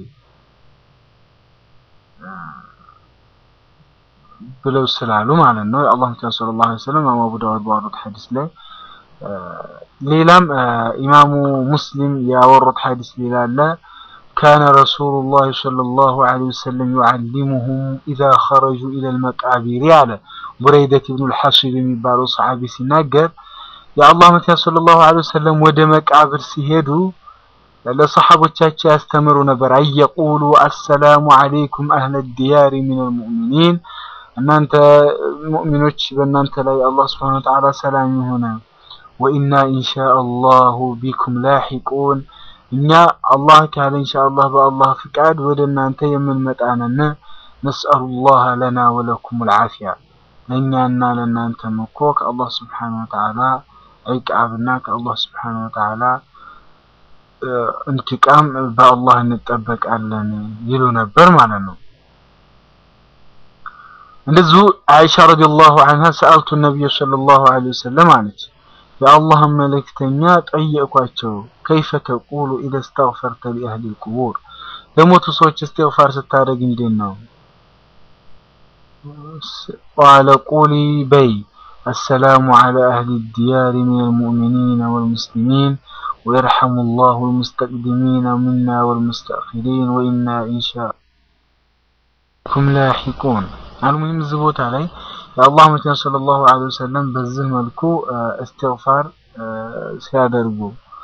ብለው ስላሉ ማለት ነው። የአላህ መልእክተኛ ሰለላሁ ዐለይሂ ወሰለም ኢማሙ አቡ ዳውድ ባወሩት ሐዲስ ላይ ሌላም ኢማሙ ሙስሊም ያወሩት ሐዲስ ሌላ አለ። ካነ ረሱሉላህ ሰለላሁ ዐለይሂ ወሰለም ዩዓሊሙሁም ኢዛ ኸረጁ ኢለል መቃቢር አለ። ቡረይደት ኢብኑል ሐሲብ የሚባለው ሰሐቢ ሲናገር የአላህ መልእክተኛ ሰለላሁ ዐለይሂ ወሰለም ወደ መቃብር ሲሄዱ ለሰሐቦቻቸው ያስተምሩ ነበር። አየቁሉ አሰላሙ ዐለይኩም አህለ ዲያሪ ሚነል ሙእሚኒን እናንተ ሙእሚኖች በእናንተ ላይ አላህ ስብሐነሁ ወተዓላ ሰላም ይሁን። ወኢና ኢንሻአላሁ ቢኩም ላሒቁን እኛ አላህ ካለ ኢንሻአላህ በአላህ ፍቃድ ወደ እናንተ የምንመጣ ነን። ነስአሉላህ ለና ወለኩም አልዓፊያ ለእኛና ለእናንተም እኮ ከአላህ ስብሐነሁ ወተዓላ ዒቃብና ከአላህ ስብሐነሁ ወተዓላ እንትቃም በአላህ እንጠበቃለን ይሉ ነበር ማለት ነው። እንደዚሁ አይሻ ረዲየላሁ ዐንሃ ሰአልቱ ነቢዩ ሰለላሁ ዐለይሂ ወሰለም አለች የአላህን መልእክተኛ ጠየቅኳቸው ከይፈ ተቁሉ ኢዘ እስተግፈርተ ሊአህሊል ቁቡር ለሞቱ ሰዎች እስትግፋር ስታደርግ እንዴት ነው? ቃለ ቁሊ በይ አሰላሙ ዐላ አህሊ ዲያሪ ሚነል ሙእሚኒነ ወልሙስሊሚን ወየርሐሙ ላሁ ልሙስተቅዲሚነ ሚና ወልሙስተእኺሪን ወኢና ኢንሻአላሁ ቢኩም ላሒቁን አልሙሂም እዚህ ቦታ ላይ የአላህ መልእክተኛ ሰለላሁ ዐለይሂ ወሰለም በዚህ መልኩ እስትግፋር ሲያደርጉ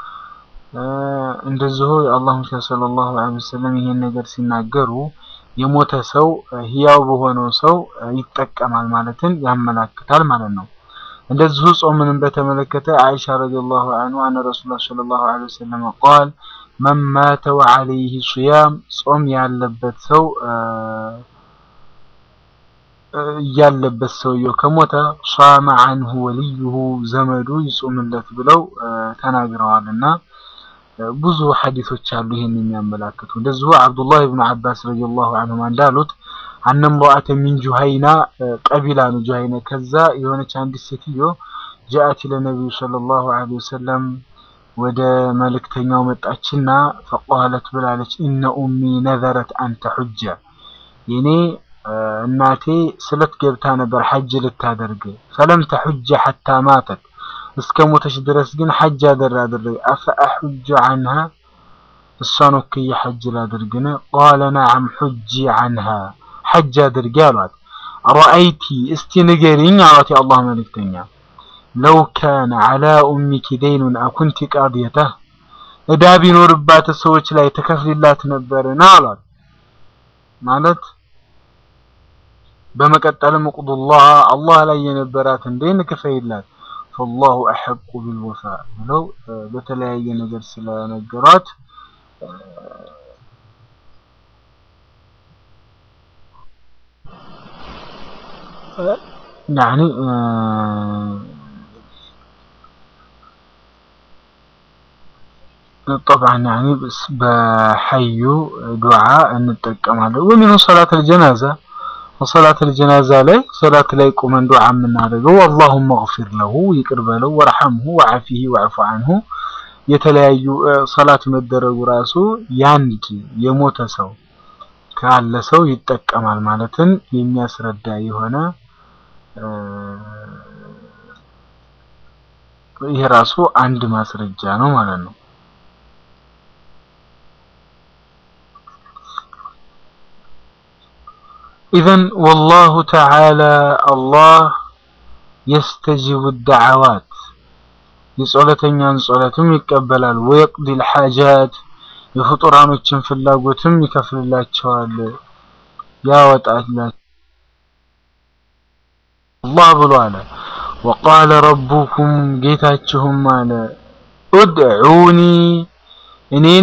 እንደዚሁ የአላህ መልእክተኛ ሰለላሁ ዐለይሂ ወሰለም ይሄን ነገር ሲናገሩ የሞተ ሰው ህያው በሆነው ሰው ይጠቀማል ማለትን ያመላክታል ማለት ነው። እንደዚሁ ጾምንም በተመለከተ አይሻ ረዲየላሁ ዐንሃ አነ ረሱላህ ሰለላሁ ዐለይሂ ወሰለም ቃል መን ማተ ወዐለይሂ ሱያም ጾም ያለበት ሰው ያለበት ሰውየው ከሞተ ሷመ ዐንሁ ወልዩሁ ዘመዱ ይጾምለት ብለው ተናግረዋልና ብዙ ሐዲሶች አሉ ይሄን የሚያመላክቱ። እንደዚሁ አብዱላህ ኢብኑ አባስ ረዲየላሁ ዐንሁማ እንዳሉት አነ እምረአተ ሚን ጁሃይና ቀቢላ ነው ጁሃይና። ከዛ የሆነች አንዲት ሴትዮ ጃአት ለነቢዩ ሰለላሁ ዐለይሂ ወሰለም ወደ መልእክተኛው መጣችና ፈቃለት ብላለች ኢነ ኡሚ ነዘረት አን ተሑጀ የኔ እናቴ ስለት ገብታ ነበር ሐጅ ልታደርግ ፈለም ተሑጀ ሐታ ማተት እስከ ሞተች ድረስ ግን ሐጅ አደራደረገ አፈ አሑጀ ዐንሃ እሷን ወክዬ ሐጅ ላድርግን? ቃለ ነዓም ሑጂ ዐንሃ ሐጅ አድርጊ አሏት። ረአይቲ እስቲ ንገሪኝ አሏት የአላህ መልእክተኛ ለው ካነ ዐላ ኡሚኪ ደይኑን አኩንቲ ቃድየተህ እዳ ቢኖርባት ሰዎች ላይ ተከፍሊላት ነበርን አሏት። ማለት በመቀጠልም እቁዱላህ አላህ ላይ የነበራትን ደይን ክፈይላት ፈላሁ አሐቁ ቢልወፋ ብለው በተለያየ ነገር ስለነገሯት ያኒ طبعا يعني በሐዩ ዱዓ እንጠቀማለን ወሚኑ ሰላት አልጀናዛ ወሰላት አልጀናዛ ላይ ሰላት ላይ ቁመን ዱዓ የምናደርገው አላሁመ እግፊር ለሁ ይቅር በለው ወርሐምሁ ወዐፊሂ ወዕፉ ዐንሁ የተለያዩ ሰላት መደረጉ ራሱ ያንድ የሞተ ሰው ካለ ሰው ይጠቀማል ማለትን የሚያስረዳ የሆነ ይሄ ራሱ አንድ ማስረጃ ነው ማለት ነው። ኢዘን ወላሁ ተዓላ አላህ የስተጂቡ ዳዕዋት የጸሎተኛን ጸሎትም ይቀበላል። ወየቅዲል ሐጃት የፍጡራኖችን ፍላጎትም ይከፍልላቸዋል፣ ያወጣላቸዋል። አላህ ብሎ አለ ወቃለ ረቡኩም ጌታችሁም አለ ኡድዑኒ እኔን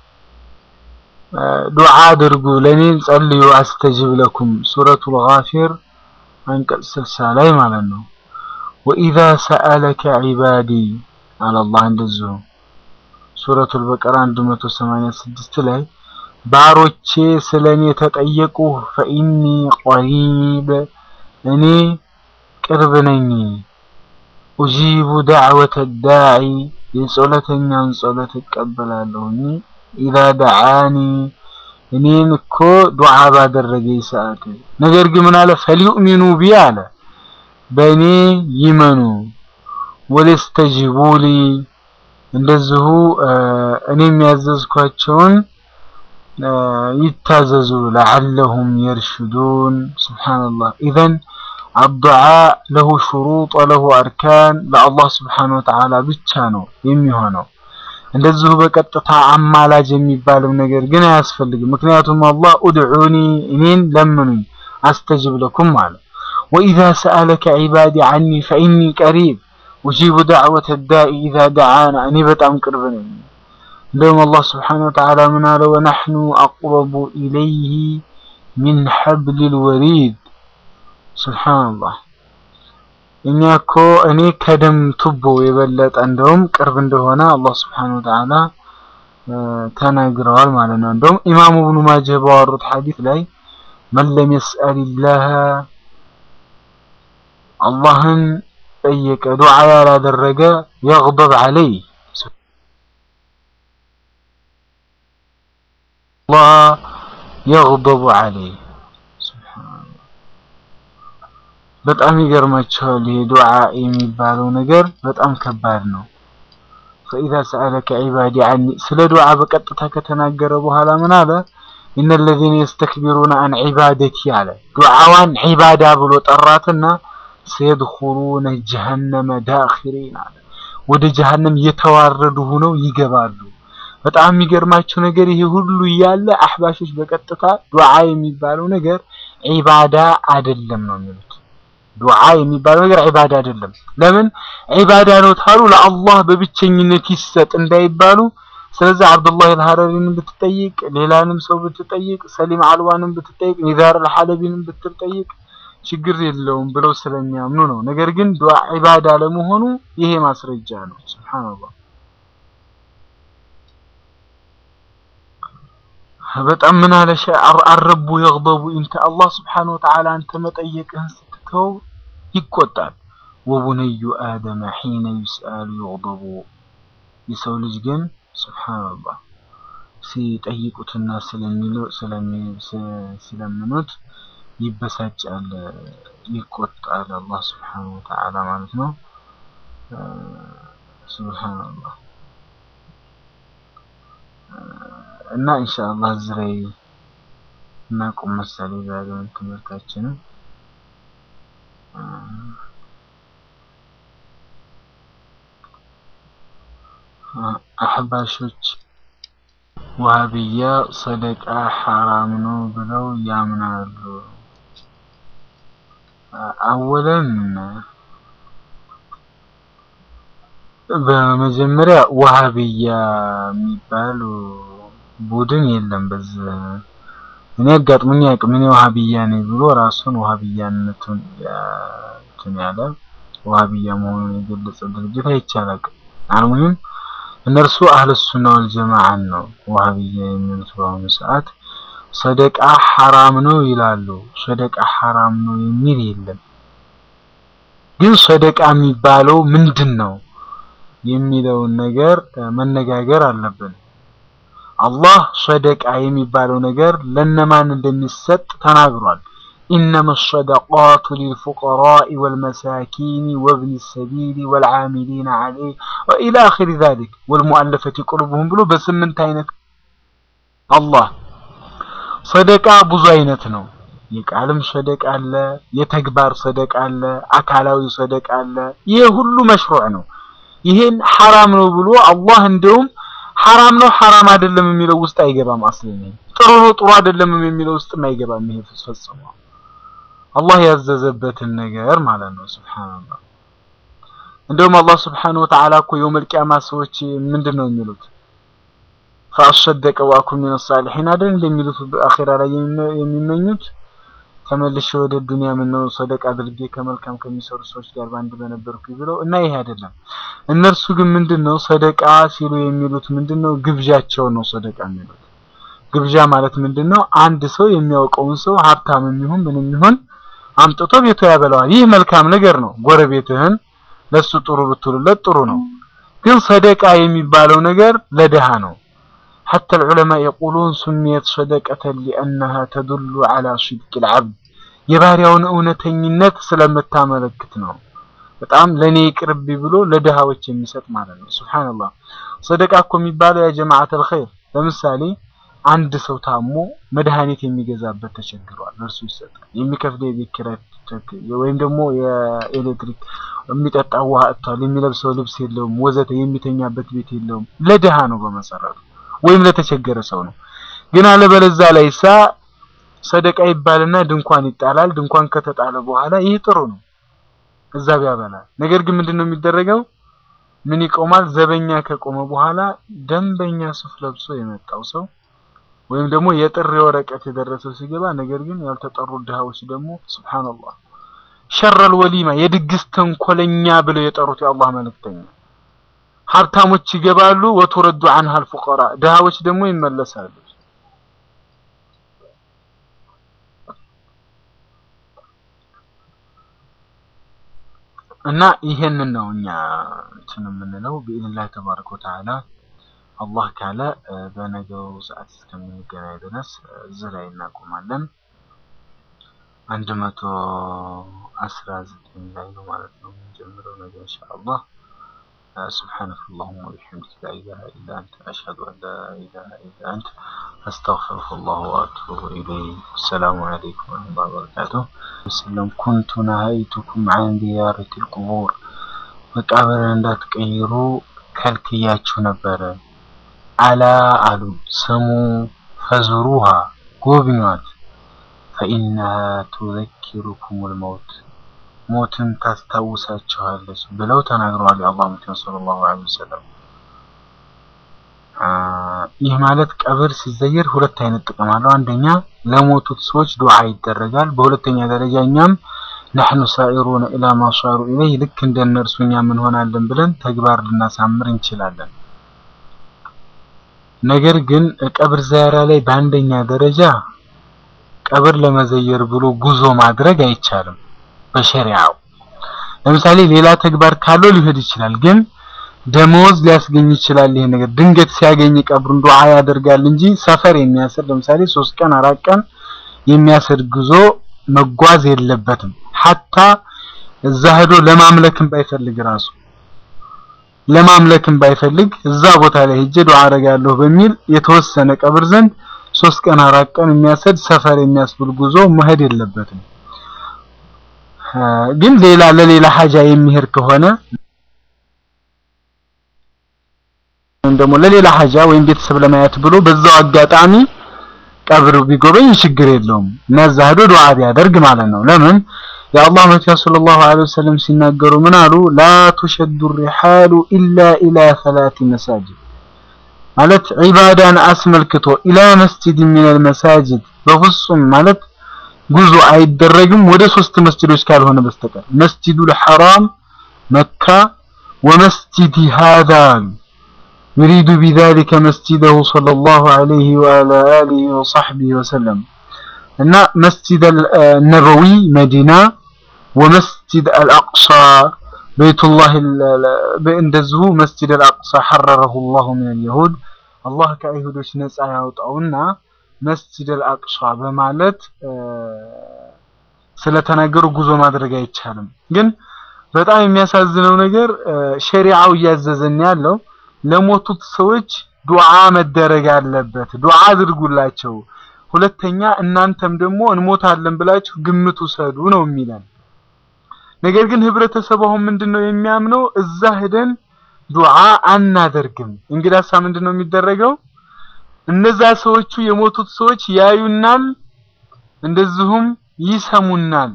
ዱዓ አድርጉ ለእኔን ጸልዩ አስተጅብ ለኩም ሱረቱል ጋፊር አንቀጽ ስልሳ ላይ ማለት ነው። ወኢዛ ሰአለከ ዒባዲ አለ አላህ እንደዚሁ ሱረቱል በቀራ 186 ላይ ባሮቼ ስለ እኔ ተጠየቁ ፈኢኒ ቀሪብ እኔ ቅርብ ነኝ ኡጂቡ ዳዕወተ ዳዒ የጸሎተኛን ጸሎት እቀበላለሁኝ ኢዛ ደዓኒ እኔን እኮ ዱዓ ባደረገኝ ሰዓት ነገር ግን ምን አለ ፈልዩእሚኑ ቢ አለ በእኔ ይመኑ ወለስተጂቡሊ እንደዚሁ እኔ የሚያዘዝኳቸውን ይታዘዙ ለዓለሁም የርሽዱን ሱብሓነላህ ኢዘን አዱዓ ለሁ ሹሩጥ ወለሁ አርካን ለአላህ ስብሓነሁ ወተዓላ ብቻ ነው የሚሆነው። እንደዚሁ በቀጥታ አማላጅ የሚባልም ነገር ግን አያስፈልግም። ምክንያቱም አላህ ኡድዑኒ እኔን ለምኑኝ አስተጅብ ለኩም አለ። ወኢዛ ሰአለከ ዒባዲ ዐኒ ፈኢኒ ቀሪብ ኡጂቡ ዳዕወተ ዳኢ ኢዛ ደዓና እኔ በጣም ቅርብ ነኝ። እንደውም አላህ ስብሓነሁ ወተዓላ ምን አለ ወነሕኑ አቅረቡ ኢለይህ ሚን ሐብሊል ወሪድ ሱብሓነላህ እኛ እኮ እኔ ከደም ቱቦ የበለጠ እንደውም ቅርብ እንደሆነ አላህ ስብሓነሁ ወተዓላ ተናግረዋል ማለት ነው። እንደውም ኢማሙ ኢብኑ ማጀህ ባወሩት ሐዲስ ላይ መን ለም የስአሊላህ አላህን ጠየቀ ዱዓ ያላደረገ የግበብ ዐለይህ አላህ የግበቡ ዐለይህ በጣም ይገርማቸዋል። ይሄ ዱዓ የሚባለው ነገር በጣም ከባድ ነው። ፈኢዛ ሰአለከ ዒባዲ ዐኒ ስለ ዱዓ በቀጥታ ከተናገረ በኋላ ምን አለ? ኢነ ለዚነ የስተክቢሩነ አን ዒባደቲ አለ ዱዓዋን ዒባዳ ብሎ ጠራትና ሰየድኹሉነ ጀሀነመ ዳኺሪን አለ ወደ ጀሀነም የተዋረዱ ሆነው ይገባሉ። በጣም የሚገርማቸው ነገር ይሄ ሁሉ እያለ አህባሾች በቀጥታ ዱዓ የሚባለው ነገር ዒባዳ አይደለም ነው የሚሉት። ዱዓ የሚባለው ነገር ዒባዳ አይደለም። ለምን ዒባዳ ነው ታሉ ለአላህ በብቸኝነት ይሰጥ እንዳይባሉ። ስለዚህ አብዱላህ አልሐረሪንም ብትጠይቅ፣ ሌላንም ሰው ብትጠይቅ፣ ሰሊም አልዋንም ብትጠይቅ፣ ኒዛር አልሐለቢንም ብትጠይቅ ችግር የለውም ብለው ስለሚያምኑ ነው። ነገር ግን ዱዓ ዒባዳ ለመሆኑ ይሄ ማስረጃ ነው። ሱብሃንአላህ በጣም ምን አለ አረቡ የግበቡ ኢንተ አላህ ስብሓነሁ ወተዓላ አንተ መጠየቅህን ስትተው ይቆጣል። ወቡነዩ አደመ ሒነ ዩስአሉ ይግበቡ የሰው ልጅ ግን ስብሓነላህ ሲጠይቁትና ሲለምኑት ይበሳጫል፣ ይቆጣል። አላህ ስብሓነሁ ወተዓላ ማለት ነው። ስብሓነላህ እና ኢንሻአላህ እዚህ ላይ እናቁም መሰለኝ ዛሬውን ትምህርታችንን። አህባሾች ዋሃብያ ሰደቃ ሐራም ነው ብለው ያምናሉ። አወለን በመጀመሪያ ዋሃብያ የሚባሉ ቡድን የለም። በዚህ እኔ አጋጥሞኝ አያውቅም። እኔ ዋሃብያ ነኝ ብሎ ራሱን ዋሃብያነቱን እንትን ያለ ዋሃብያ መሆኑን የገለጸ ድርጅት አይቼ አላውቅም። አልሙሂም እነርሱ አህለ ሱና ወል ጀማዓን ነው ዋሃብያ የሚሉት። በአሁኑ ሰዓት ሰደቃ ሐራም ነው ይላሉ። ሰደቃ ሐራም ነው የሚል የለም። ግን ሰደቃ የሚባለው ምንድን ነው የሚለውን ነገር መነጋገር አለብን። አላህ ሰደቃ የሚባለው ነገር ለነማን እንደሚሰጥ ተናግሯል። ኢነመ ሰደቃቱ ሊልፉቀራኢ ወልመሳኪን ወብኒ ሰቢል ወልዓሚሊነ ዐለይህ ወኢላ አኺሪ ዛሊክ ወልሙአለፈቲ ቁሉብሁም ብሎ በስምንት አይነት አላህ ሰደቃ ብዙ አይነት ነው። የቃልም ሰደቃ አለ፣ የተግባር ሰደቃ አለ፣ አካላዊ ሰደቃ አለ። ይሄ ሁሉ መሽሩዕ ነው። ይሄን ሐራም ነው ብሎ አላህ እንደውም ሐራም ነው ሐራም አይደለም የሚለው ውስጥ አይገባም። አስለኝ ጥሩ ነው ጥሩ አይደለም የሚለው ውስጥም አይገባም። ይሄ ፈጽሞ አላህ ያዘዘበትን ነገር ማለት ነው። ሱብሃንአላህ እንደውም አላህ ሱብሃነሁ ወተዓላ እኮ የውመል ቂያማ ሰዎች ምንድን ነው የሚሉት? ፈአሰደቀ ወአኩን ሚነ ሳሊሒን አይደል እንደሚሉት አኺራ ላይ የሚመኙት ተመልሼ ወደ ዱንያ ምን ነው ሰደቃ አድርጌ ከመልካም ከሚሰሩ ሰዎች ጋር ባንድ በነበርኩ ብለው እና ይሄ አይደለም። እነርሱ ግን ምንድነው ሰደቃ ሲሉ የሚሉት ምንድነው? ግብዣቸው ነው ሰደቃ የሚሉት። ግብዣ ማለት ምንድነው? አንድ ሰው የሚያውቀውን ሰው ሀብታም ይሁን ምንም ይሁን አምጥቶ ቤቱ ያበላዋል። ይህ መልካም ነገር ነው። ጎረቤትህን ለሱ ጥሩ ብትሉለት ጥሩ ነው። ግን ሰደቃ የሚባለው ነገር ለድሃ ነው። حتى العلماء يقولون سميت صدقة لأنها تدل على صدق العبد የባሪያውን እውነተኝነት ስለምታመለክት ነው። በጣም ለኔ ይቅርብ ብሎ ለድሃዎች የሚሰጥ ማለት ነው። ሱብሃንአላህ ሰደቃ እኮ የሚባለው ያ ጀማዓተል ኸይር ለምሳሌ አንድ ሰው ታሞ መድኃኒት የሚገዛበት ተቸግሯል፣ ለእርሱ ይሰጣል። የሚከፍለው የቤት ኪራይ ወይም ደግሞ የኤሌክትሪክ የሚጠጣው ውሃ አጥቷል፣ የሚለብሰው ልብስ የለውም፣ ወዘተ የሚተኛበት ቤት የለውም። ለድሃ ነው በመሰረቱ ወይም ለተቸገረ ሰው ነው። ግን አለበለዛ ላይ ሳ ሰደቃ ይባልና ድንኳን ይጣላል። ድንኳን ከተጣለ በኋላ ይህ ጥሩ ነው፣ እዛ ቢያበላል። ነገር ግን ምንድነው የሚደረገው? ምን ይቆማል? ዘበኛ ከቆመ በኋላ ደንበኛ ሱፍ ለብሶ የመጣው ሰው ወይም ደግሞ የጥሪ ወረቀት የደረሰው ሲገባ፣ ነገር ግን ያልተጠሩ ድሃዎች ደግሞ ሱብሃንአላህ ሸረል ወሊማ የድግስ ተንኮለኛ ብለው የጠሩት የአላህ መልእክተኛ ሀብታሞች ይገባሉ፣ ወቱረዱ አንሃል ፉቀራ ድሃዎች ደግሞ ይመለሳሉ። እና ይሄንን ነው እኛ እንትን የምንለው ቢኢዝኒላህ ተባረከ ወተዓላ አላህ ካለ በነገው ሰዓት እስከምንገናኝ ድረስ እዚህ ላይ እናቆማለን። አንድ መቶ አስራ ዘጠኝ ላይ ነው ማለት ነው የምንጀምረው ነገ ኢንሻአላህ። سبحانك اللهم وبحمدك لا إله إلا أنت أشهد أن لا إله إلا أنت أستغفرك الله وأتوب إليه السلام عليكم ورحمة الله وبركاته وسلم كنت نهيتكم عن زيارة القبور መቃብርን እንዳትቀይሩ ከልክያችሁ ነበረ። አላ አሉ ስሙ ፈዝሩሃ ጎብኟት ፈኢነሃ ቱዘኪሩኩሙል መውት ሞትን ታስታውሳችኋለች ብለው ተናግረዋል። የአላህ መልእክተኛ ሰለላሁ ዐለይሂ ወሰለም። ይህ ማለት ቀብር ሲዘየር ሁለት አይነት ጥቅም አለው። አንደኛ ለሞቱት ሰዎች ዱዓ ይደረጋል። በሁለተኛ ደረጃ እኛም ነሕኑ ሳኢሩነ ኢላ ማ ሷሩ ኢለይህ ልክ እንደ እነርሱ እኛም እንሆናለን ብለን ተግባር ልናሳምር እንችላለን። ነገር ግን ቀብር ዚያራ ላይ በአንደኛ ደረጃ ቀብር ለመዘየር ብሎ ጉዞ ማድረግ አይቻልም በሸሪዓው። ለምሳሌ ሌላ ተግባር ካለው ሊሄድ ይችላል፣ ግን ደመወዝ ሊያስገኝ ይችላል። ይሄ ነገር ድንገት ሲያገኝ ቀብሩን ዱዓ ያደርጋል እንጂ ሰፈር የሚያስር ለምሳሌ ሶስት ቀን አራት ቀን የሚያስር ጉዞ መጓዝ የለበትም። ሐታ እዛ ሄዶ ለማምለክም ባይፈልግ ራሱ ለማምለክም ባይፈልግ እዛ ቦታ ላይ ሄጄ ዱዓ አደርጋለሁ በሚል የተወሰነ ቀብር ዘንድ ሶስት ቀን አራት ቀን የሚያሰድ ሰፈር የሚያስብል ጉዞ መሄድ የለበትም። ግን ሌላ ለሌላ ሀጃ የሚሄድ ከሆነ ወይም ደግሞ ለሌላ ሀጃ ወይም ቤተሰብ ለማየት ብሎ በዛው አጋጣሚ ቀብር ቢጎበኝ ችግር የለውም እና እዛ ሄዶ ዱዓ ቢያደርግ ማለት ነው። ለምን የአላህ መልእክተኛ ሰለላሁ ዐለይሂ ወሰለም ሲናገሩ ምን አሉ? ላ ቱሸዱ ሪሓሉ ኢላ ኢላ ሰላቲ መሳጅድ ማለት ዒባዳን አስመልክቶ ኢላ መስጂድ ሚነል መሳጅድ በፍጹም ማለት ጉዞ አይደረግም ወደ ሶስት መስጂዶች ካልሆነ በስተቀር መስጂዱል ሐራም መካ ወመስጂድ ሃዛ يريد بذلك مسجده صلى الله عليه وعلى آله وصحبه وسلم أن مسجد النبوي مدينة ومسجد الأقصى بيت الله بإندزه مسجد الأقصى حرره الله من اليهود الله كأيهودوش نسعى يوطعونا مسجد الأقصى بمالت ስለተናገሩ ጉዞ ማድረግ አይቻልም። ግን በጣም የሚያሳዝነው ነገር ሸሪዓው እያዘዘን ያለው ለሞቱት ሰዎች ዱዓ መደረግ አለበት። ዱዓ አድርጉላቸው። ሁለተኛ እናንተም ደግሞ እንሞታለን ብላችሁ ግምት ውሰዱ ነው የሚለን። ነገር ግን ህብረተሰቡ አሁን ምንድነው የሚያምነው? እዛ ሄደን ዱዓ አናደርግም። እንግዳሳ ምንድነው የሚደረገው? እነዛ ሰዎቹ የሞቱት ሰዎች ያዩናል፣ እንደዚሁም ይሰሙናል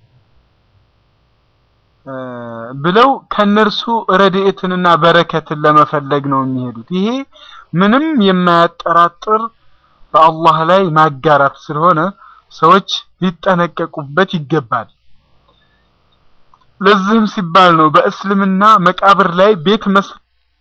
ብለው ከነርሱ ረድኤትንና በረከትን ለመፈለግ ነው የሚሄዱት። ይሄ ምንም የማያጠራጥር በአላህ ላይ ማጋራት ስለሆነ ሰዎች ሊጠነቀቁበት ይገባል። ለዚህም ሲባል ነው በእስልምና መቃብር ላይ ቤት መስራት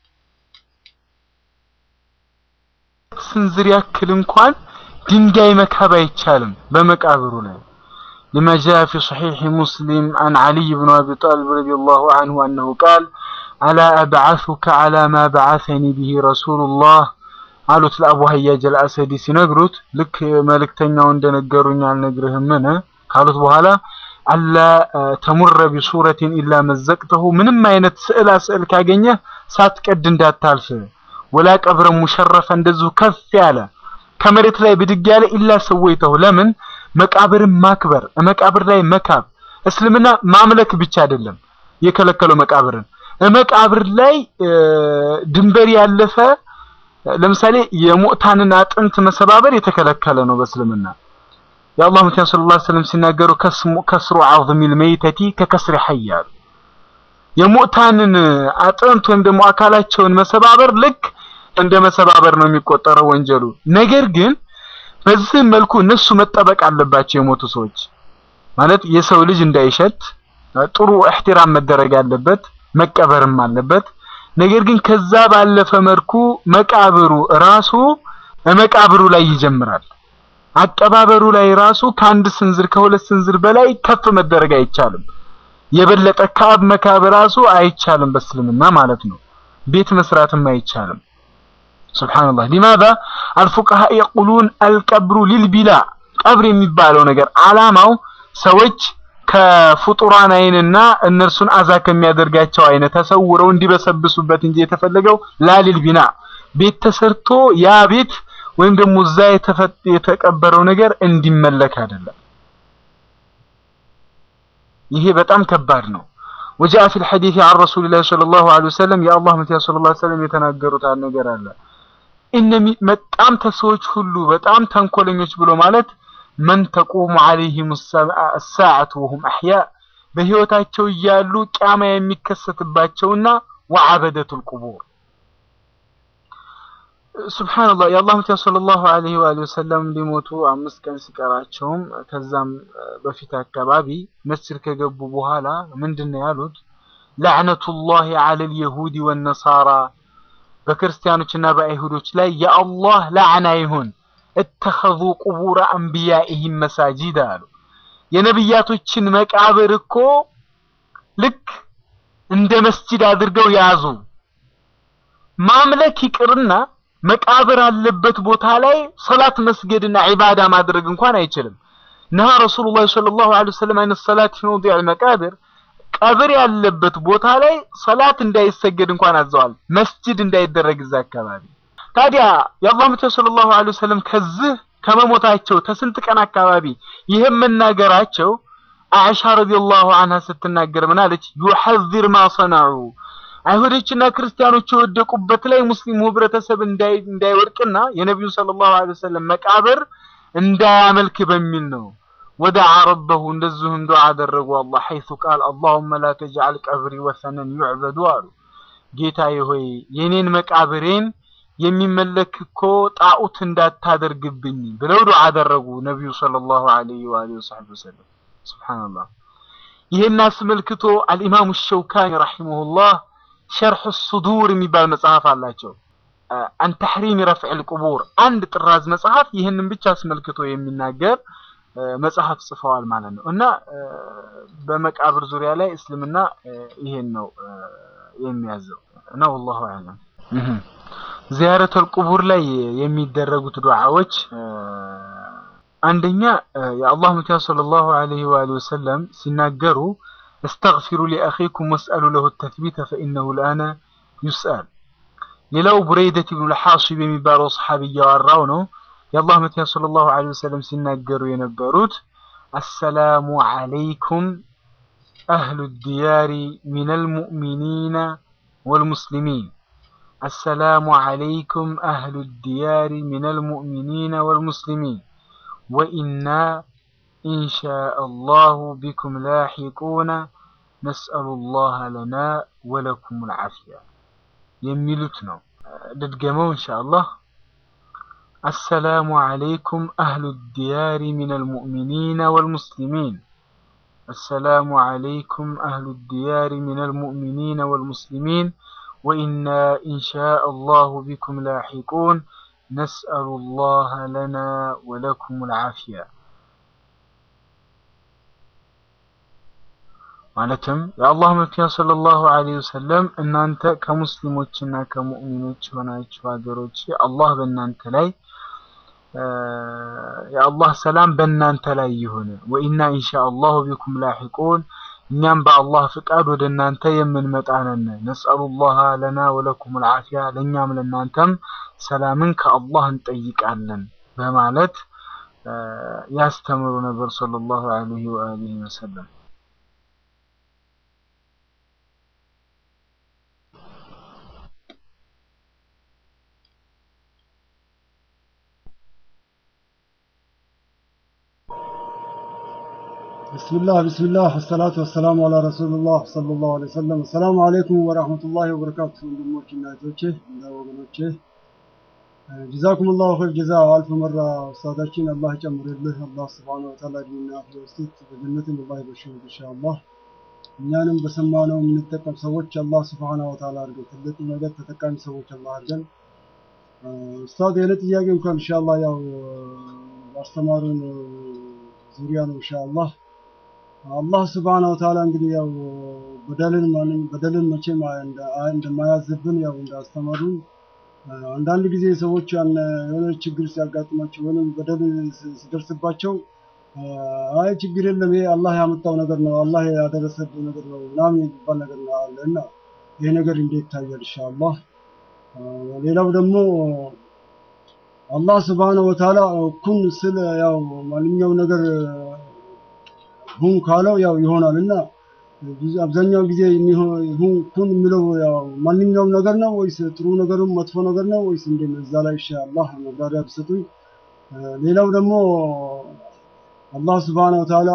ስንዝር ያክል እንኳን ድንጋይ መካብ አይቻልም በመቃብሩ ላይ لما جاء في صحيح مسلم عن علي بن أبي طالب رضي الله عنه أنه قال ألا أبعثك على ما بعثني به رسول الله قالوا لأبو هياج الأسدي سنقرت لك ملك تنيا እንደነገሩኝ አልነግርህም ምን ካሉት በኋላ አላ ተሙረ ቢሱረትን ኢላ መዘቅተሁ ምንም አይነት ስዕላ ስዕል ካገኘ ሳትቀድ እንዳታልፍ ወላ ቀብረ ሙሸረፈ እንደዚሁ ከፍ ያለ ከመሬት ላይ ብድግ ያለ ኢላ ሰወይተሁ ለምን መቃብርን ማክበር መቃብር ላይ መካብ እስልምና ማምለክ ብቻ አይደለም የከለከለው መቃብርን መቃብር ላይ ድንበር ያለፈ ለምሳሌ የሙዕታንን አጥንት መሰባበር የተከለከለ ነው በእስልምና የአላህ መልእክተኛ ሰለላሁ ዐለይሂ ወሰለም ሲናገሩ ከስሩ ዐዝሚል መይተቲ ከከስሪ ሐይ አሉ የሙዕታንን አጥንት ወይም ደግሞ አካላቸውን መሰባበር ልክ እንደ መሰባበር ነው የሚቆጠረው ወንጀሉ ነገር ግን በዚህ መልኩ እነሱ መጠበቅ አለባቸው የሞቱ ሰዎች ማለት የሰው ልጅ እንዳይሸት ጥሩ እህትራም መደረግ አለበት መቀበርም አለበት ነገር ግን ከዛ ባለፈ መልኩ መቃብሩ ራሱ መቃብሩ ላይ ይጀምራል አቀባበሩ ላይ ራሱ ከአንድ ስንዝር ከሁለት ስንዝር በላይ ከፍ መደረግ አይቻልም የበለጠ ካብ መካብ ራሱ አይቻልም በእስልምና ማለት ነው ቤት መስራትም አይቻልም ሱብሃንአላህ لماذا الفقهاء يقولون القبر للبلاء ቀብር የሚባለው ነገር አላማው ሰዎች ከፍጡራን አይንና እነርሱን አዛ ከሚያደርጋቸው አይነት ተሰውረው እንዲበሰብሱበት እንጂ የተፈለገው ላሊል ቢና ቤት ተሰርቶ ያ ቤት ወይም ደግሞ እዛ የተቀበረው ነገር እንዲመለክ አይደለም። ይሄ በጣም ከባድ ነው። ወጃአ ፊል ሐዲስ عن رسول الله صلى الله عليه وسلم የአላህ መልእክተኛ ሰለላሁ ዐለይሂ ወሰለም የተናገሩት ነገር አለ። እነሚ በጣም ተሰዎች ሁሉ በጣም ተንኮለኞች ብሎ ማለት መን ተቁሙ ዐለይሂም الساعة وهم أحياء በህይወታቸው እያሉ ቂያማ የሚከሰትባቸውና ወዐበደቱል ቁቡር ሱብሃንአላህ የአላህ መልእክተኛ ሰለላሁ ዐለይሂ ወሰለም ሊሞቱ አምስት ቀን ሲቀራቸውም ከዛም በፊት አካባቢ መስጂድ ከገቡ በኋላ ምንድነው ያሉት? ለዕነቱላሂ ዐለል የሁዲ ወነሳራ በክርስቲያኖችና በአይሁዶች ላይ የአላህ ላዕና ይሁን እተኸዙ ቁቡረ አንቢያኢሂም መሳጂድ አሉ። የነብያቶችን መቃብር እኮ ልክ እንደ መስጂድ አድርገው ያዙ። ማምለክ ይቅርና መቃብር አለበት ቦታ ላይ ሰላት መስገድና ዒባዳ ማድረግ እንኳን አይችልም። ነሃ ረሱሉላህ ሰለላሁ ዐለይሂ ወሰለም አይነ ሰላት ፊ መውዲዕ መቃብር ቀብር ያለበት ቦታ ላይ ሰላት እንዳይሰገድ እንኳን አዘዋል። መስጂድ እንዳይደረግ እዛ አካባቢ። ታዲያ የአላህ መልእክተኛ ሰለላሁ ዐለይሂ ወሰለም ከዚህ ከመሞታቸው ተስንት ቀን አካባቢ ይህም መናገራቸው አይሻ ረዲየላሁ ዐንሃ ስትናገር ምን አለች? ዩሐዚር ማ ሰነዑ አይሁዶችና ክርስቲያኖች የወደቁበት ላይ ሙስሊሙ ህብረተሰብ እንዳይወድቅና የነቢዩ ሰለላሁ ዐለይሂ ወሰለም መቃብር እንዳያመልክ በሚል ነው። ወደዓ ረበሁ እንደዚሁም ዱዓ አደረጉ። አላህ ሐይሱ ቃል አላሁመ ላ ተጅዐል ቀብሪ ወሰነን ዩዕበዱ አሉ። ጌታዬ ሆይ የኔን መቃብሬን የሚመለክ እኮ ጣዖት እንዳታደርግብኝ ብለው ዱዓ አደረጉ ነቢዩ ሰለላሁ ዐለይሂ ወሰለም። ሱብሃንአላህ። ይህን አስመልክቶ አልኢማሙ ሸውካኒ ረሂመሁላህ ሸርሕ ሱዱር የሚባል መጽሐፍ አላቸው። አን ተሕሪም ረፍዕል ቁቡር አንድ ጥራዝ መጽሐፍ ይህንን ብቻ አስመልክቶ የሚናገር መጽሐፍ ጽፈዋል ማለት ነው። እና በመቃብር ዙሪያ ላይ እስልምና ይሄን ነው የሚያዘው እና ወላሁ አዕለም። ዚያረተል ቁቡር ላይ የሚደረጉት ዱዓዎች አንደኛ የአላህ መልእክተኛ ሰለላሁ ዐለይሂ ወሰለም ሲናገሩ እስተግፊሩ ሊአኺኩም ወስአሉ ለሁ ተትቢተ ፈኢነሁ ልአነ ዩስአል። ሌላው ቡረይደት ብኑ ልሓሲብ የሚባለው ሰሓቢ እያወራው ነው። የአላህ መልእክተኛ ሰለላሁ ዐለይሂ ወሰለም ሲናገሩ የነበሩት አሰላሙ ዐለይኩም አህሉ ዲያሪ ሚነል ሙእሚኒነ ወልሙስሊሚን አሰላሙ ዐለይኩም አህሉ ዲያሪ ሚነል ሙእሚኒነ ወልሙስሊሚን ወኢና ኢንሻአላሁ ቢኩም ላሒቁነ ነስአሉላህ ለና ወለኩም ልዓፊያ የሚሉት ነው። ልድገመው ኢንሻአላህ። አሰላሙ ዐለይኩም አህሉ ዲያሪ ሚነል ሙእሚኒነ ወልሙስሊሚን አሰላሙ ዐለይኩም አህሉ ዲያሪ ሚነል ሙእሚኒነ ወልሙስሊሚን ወኢና ኢንሻአላሁ ቢኩም ላሒቁን ነስአሉላህ ለና ወለኩም ልዓፊያ ማለትም የአላህ መልእክተኛ ሰለላሁ ዐለይሂ ወሰለም እናንተ ከሙስሊሞችና ከሙእሚኖች የሆናችሁ ሀገሮች አላህ በእናንተ ላይ የአላህ ሰላም በእናንተ ላይ ይሁን። ወኢና ኢንሻአላሁ ቢኩም ላሒቁን እኛም በአላህ ፍቃድ ወደ እናንተ የምንመጣ ነን። ነስአሉላህ ለና ወለኩም ልዓፊያ ለእኛም ለእናንተም ሰላምን ከአላህ እንጠይቃለን በማለት ያስተምሩ ነበር ሰለላሁ ዐለይሂ ወአሊሂ ወሰለም። ብስምላህ ብስምላህ ወሰላቱ ወሰላሙ አላ ረሱሉላህ ሰለላሁ ዐለይሂ ወሰለም። አሰላሙ አለይኩም ወራህመቱላሂ ወበረካቱ። ወንድሞች እና እህቶቼ እና ወገኖቼ ጀዛኩም ላሁ ኸይር ጀዛ። አልፍ መራ ኡስታዳችን አላህ ይጨምርልህ። አላህ ስብሓነ ወተዓላ እድሜና አፍያ ውስጥ በጀነትም አላህ ይበሽርህ ኢንሻአላህ። እኛንም በሰማነው የምንጠቀም ሰዎች አላህ ስብሓነ ወተዓላ አድርገን፣ ትልቅ ነገር ተጠቃሚ ሰዎች አላህ አድርገን። ኡስታድ የኔ ጥያቄ እንኳን ኢንሻአላህ ያው ባስተማሩን ዙሪያ ነው ኢንሻአላህ አላህ ስብሐነሁ ወተዓላ እንግዲህ ያው በደልን ማንም በደልን መቼም እንደማያዝብን ያው እንዳስተማሩን አንዳንድ ጊዜ ሰዎች የሆነ ችግር ሲያጋጥማቸው ወይም በደል ሲደርስባቸው አይ ችግር የለም ይሄ አላህ ያመጣው ነገር ነው፣ አላህ ያደረሰብው ነገር ነው ምናምን የሚባል ነገር ነው አለ እና ይሄ ነገር እንዴት ይታያል? ኢንሻአላህ ሌላው ደግሞ አላህ ስብሐነሁ ወተዓላ ኩን ስለ ያው ማንኛውም ነገር ሁን ካለው ያው ይሆናል እና አብዛኛው ጊዜ ሁን ኩን የሚለው ያው ማንኛውም ነገር ነው ወይስ ጥሩ ነገርም መጥፎ ነገር ነው ወይስ እንዴት ነው? እዛ ላይ ኢንሻአላህ መብራሪያ ብሰጡኝ። ሌላው ደግሞ አላህ ስብሐነሁ ወተዓላ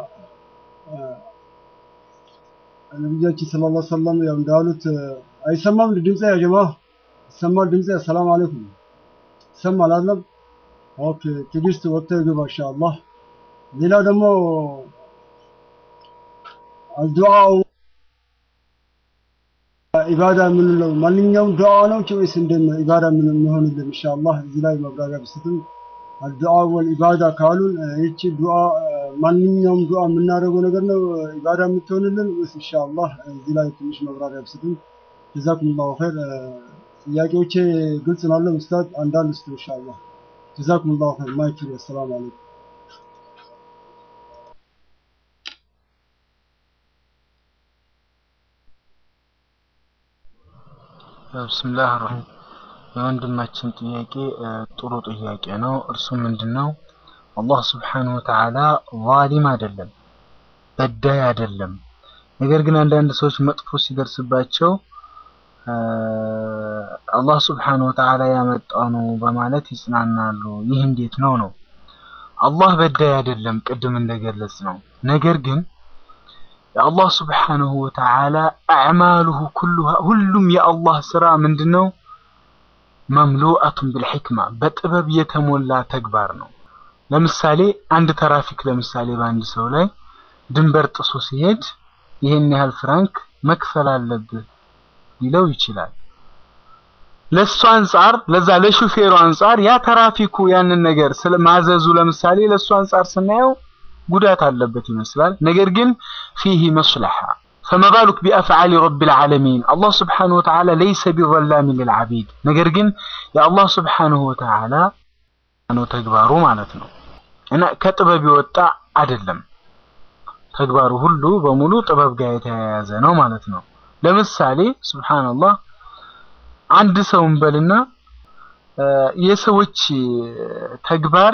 ነቢያችን ሰለላሁ ዐለይሂ ወሰለም ያው እንዳሉት አይሰማም ድምጼ ያ ጀማ ይሰማል ድምጼ? ሰላም አለይኩም ይሰማል አይደለም? ኦኬ ትዕግስት ወጥተህ ግባ ኢንሻአላህ። ሌላ ደግሞ አልዱዓው ኢባዳ የምንለው ማንኛውም ዱዓ ነው ወይስ እንዴት ነው ኢባዳ ምን የሚሆንልን? ኢንሻአላህ እዚህ ላይ መብራሪያ ብስትም አልዱዓ ወልኢባዳ ካሉን ይቺ ዱዓ ማንኛውም ዱዓ የምናደርገው ነገር ነው ኢባዳ የምትሆንልን ወይስ ኢንሻአላህ እዚህ ላይ ትንሽ መብራሪያ ብስትም ጀዛኩሙላሁ ኸይር። ጥያቄዎቼ ግልጽ ናቸው ኡስታዝ? አንዳንድ ውስጥ ኢንሻአላህ ጀዛኩሙላሁ ኸይር። ማይክ ፍሪ። አሰላሙ አለይኩም። ብስምላህ ረሂም የወንድማችን ጥያቄ ጥሩ ጥያቄ ነው። እርሱ ምንድን ነው? አላህ ስብሓነሁ ወተዓላ ዛሊም አይደለም፣ በዳይ አይደለም። ነገር ግን አንዳንድ ሰዎች መጥፎ ሲደርስባቸው አላህ ስብሓነሁ ወተዓላ ያመጣው ነው በማለት ይጽናናሉ። ይህ እንዴት ነው ነው? አላህ በዳይ አይደለም፣ ቅድም እንደገለጽ ነው። ነገር ግን የአላህ ስብሓነሁ ወተዓላ አዕማሉሁ ኩሉሃ ሁሉም የአላህ ስራ ምንድነው? መምሉአቱን ቢልሕክማ በጥበብ የተሞላ ተግባር ነው። ለምሳሌ አንድ ትራፊክ ለምሳሌ በአንድ ሰው ላይ ድንበር ጥሶ ሲሄድ ይህን ያህል ፍራንክ መክፈል አለብህ ሊለው ይችላል። ለሱ አንጻር ለዛ ለሹፌሩ አንጻር ያ ትራፊኩ ያንን ነገር ስለማዘዙ ለምሳሌ ለሱ አንጻር ስናየው ጉዳት አለበት ይመስላል። ነገር ግን ፊህ መስለሓ ፈማ ባሉክ ቢአፍዓሊ ረቢል ዓለሚን አላህ ስብሓነሁ ወተዓላ ለይሰ ቢዘላሚን ልልዓቢድ። ነገር ግን የአላህ ስብሓነሁ ወተዓላ ነው ተግባሩ ማለት ነው እና ከጥበብ የወጣ አይደለም። ተግባሩ ሁሉ በሙሉ ጥበብ ጋር የተያያዘ ነው ማለት ነው። ለምሳሌ ሱብሃንአላህ አንድ ሰው እንበልና የሰዎች ተግባር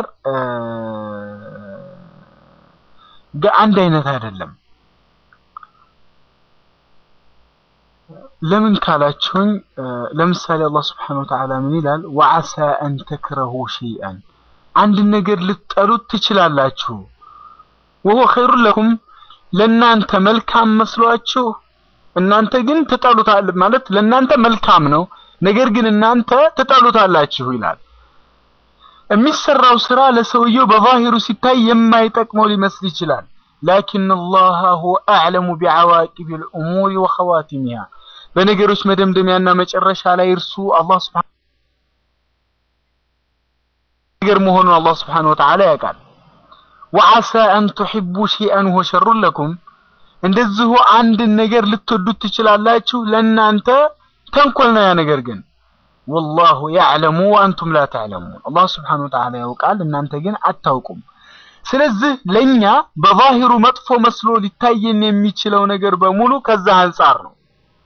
አንድ አይነት አይደለም። ለምን ካላችሁኝ ለምሳሌ አላህ ስብሐነሁ ወተዓላ ምን ይላል? ወዐሳ አን ተክረሁ ሸይአን አንድ ነገር ልትጠሉት ትችላላችሁ። ወሆ ኸይሩን ለኩም ለእናንተ መልካም መስሏችሁ እናንተ ግን ትጠሉታል ማለት ለእናንተ መልካም ነው፣ ነገር ግን እናንተ ትጠሉታላችሁ ይላል። የሚሰራው ስራ ለሰውየው በዛሂሩ ሲታይ የማይጠቅመው ሊመስል ይችላል። ላኪን አላህ ሁወ አዕለሙ ቢዐዋቂቢል ኡሙሪ ወኸዋቲሚሃ በነገሮች መደምደሚያና መጨረሻ ላይ እርሱ አላህ ሱብሓነሁ ነገር መሆኑን አላህ ሱብሓነሁ ወተዓላ ያውቃል። ወዐሳ አን ቱሒቡ ሸይአን ወሁወ ሸሩን ለኩም እንደዚሁ አንድን ነገር ልትወዱት ትችላላችሁ፣ ለእናንተ ተንኮል ነው ያ ነገር ግን ወላሁ ያዕለሙ ወአንቱም ላ ተዕለሙን አላህ ስብሓነሁ ወተዓላ ያውቃል፣ እናንተ ግን አታውቁም። ስለዚህ ለእኛ በዛሂሩ መጥፎ መስሎ ሊታየን የሚችለው ነገር በሙሉ ከዛ አንጻር ነው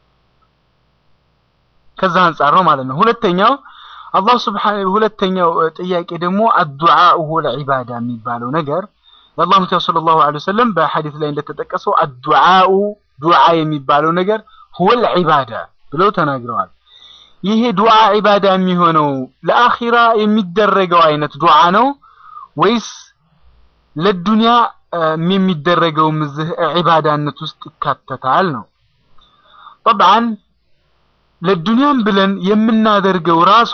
ከዛ አንጻር ነው ማለት ነው። ሁለተኛው አላህ ስብሓነሁ ሁለተኛው ጥያቄ ደግሞ አዱዓኡ ወልዒባዳ የሚባለው ነገር የአላህ መልእክተኛ ሰለላሁ ዐለይሂ ወሰለም በሐዲስ ላይ እንደተጠቀሰው አዱዓኡ ዱዓ የሚባለው ነገር ሁወል ዒባዳ ብለው ተናግረዋል። ይሄ ዱዓ ዒባዳ የሚሆነው ለአኺራ የሚደረገው አይነት ዱዓ ነው ወይስ ለዱንያ የሚደረገው ምዝህ ዒባዳነት ውስጥ ይካተታል ነው? ጠብዓን ለዱንያም ብለን የምናደርገው ራሱ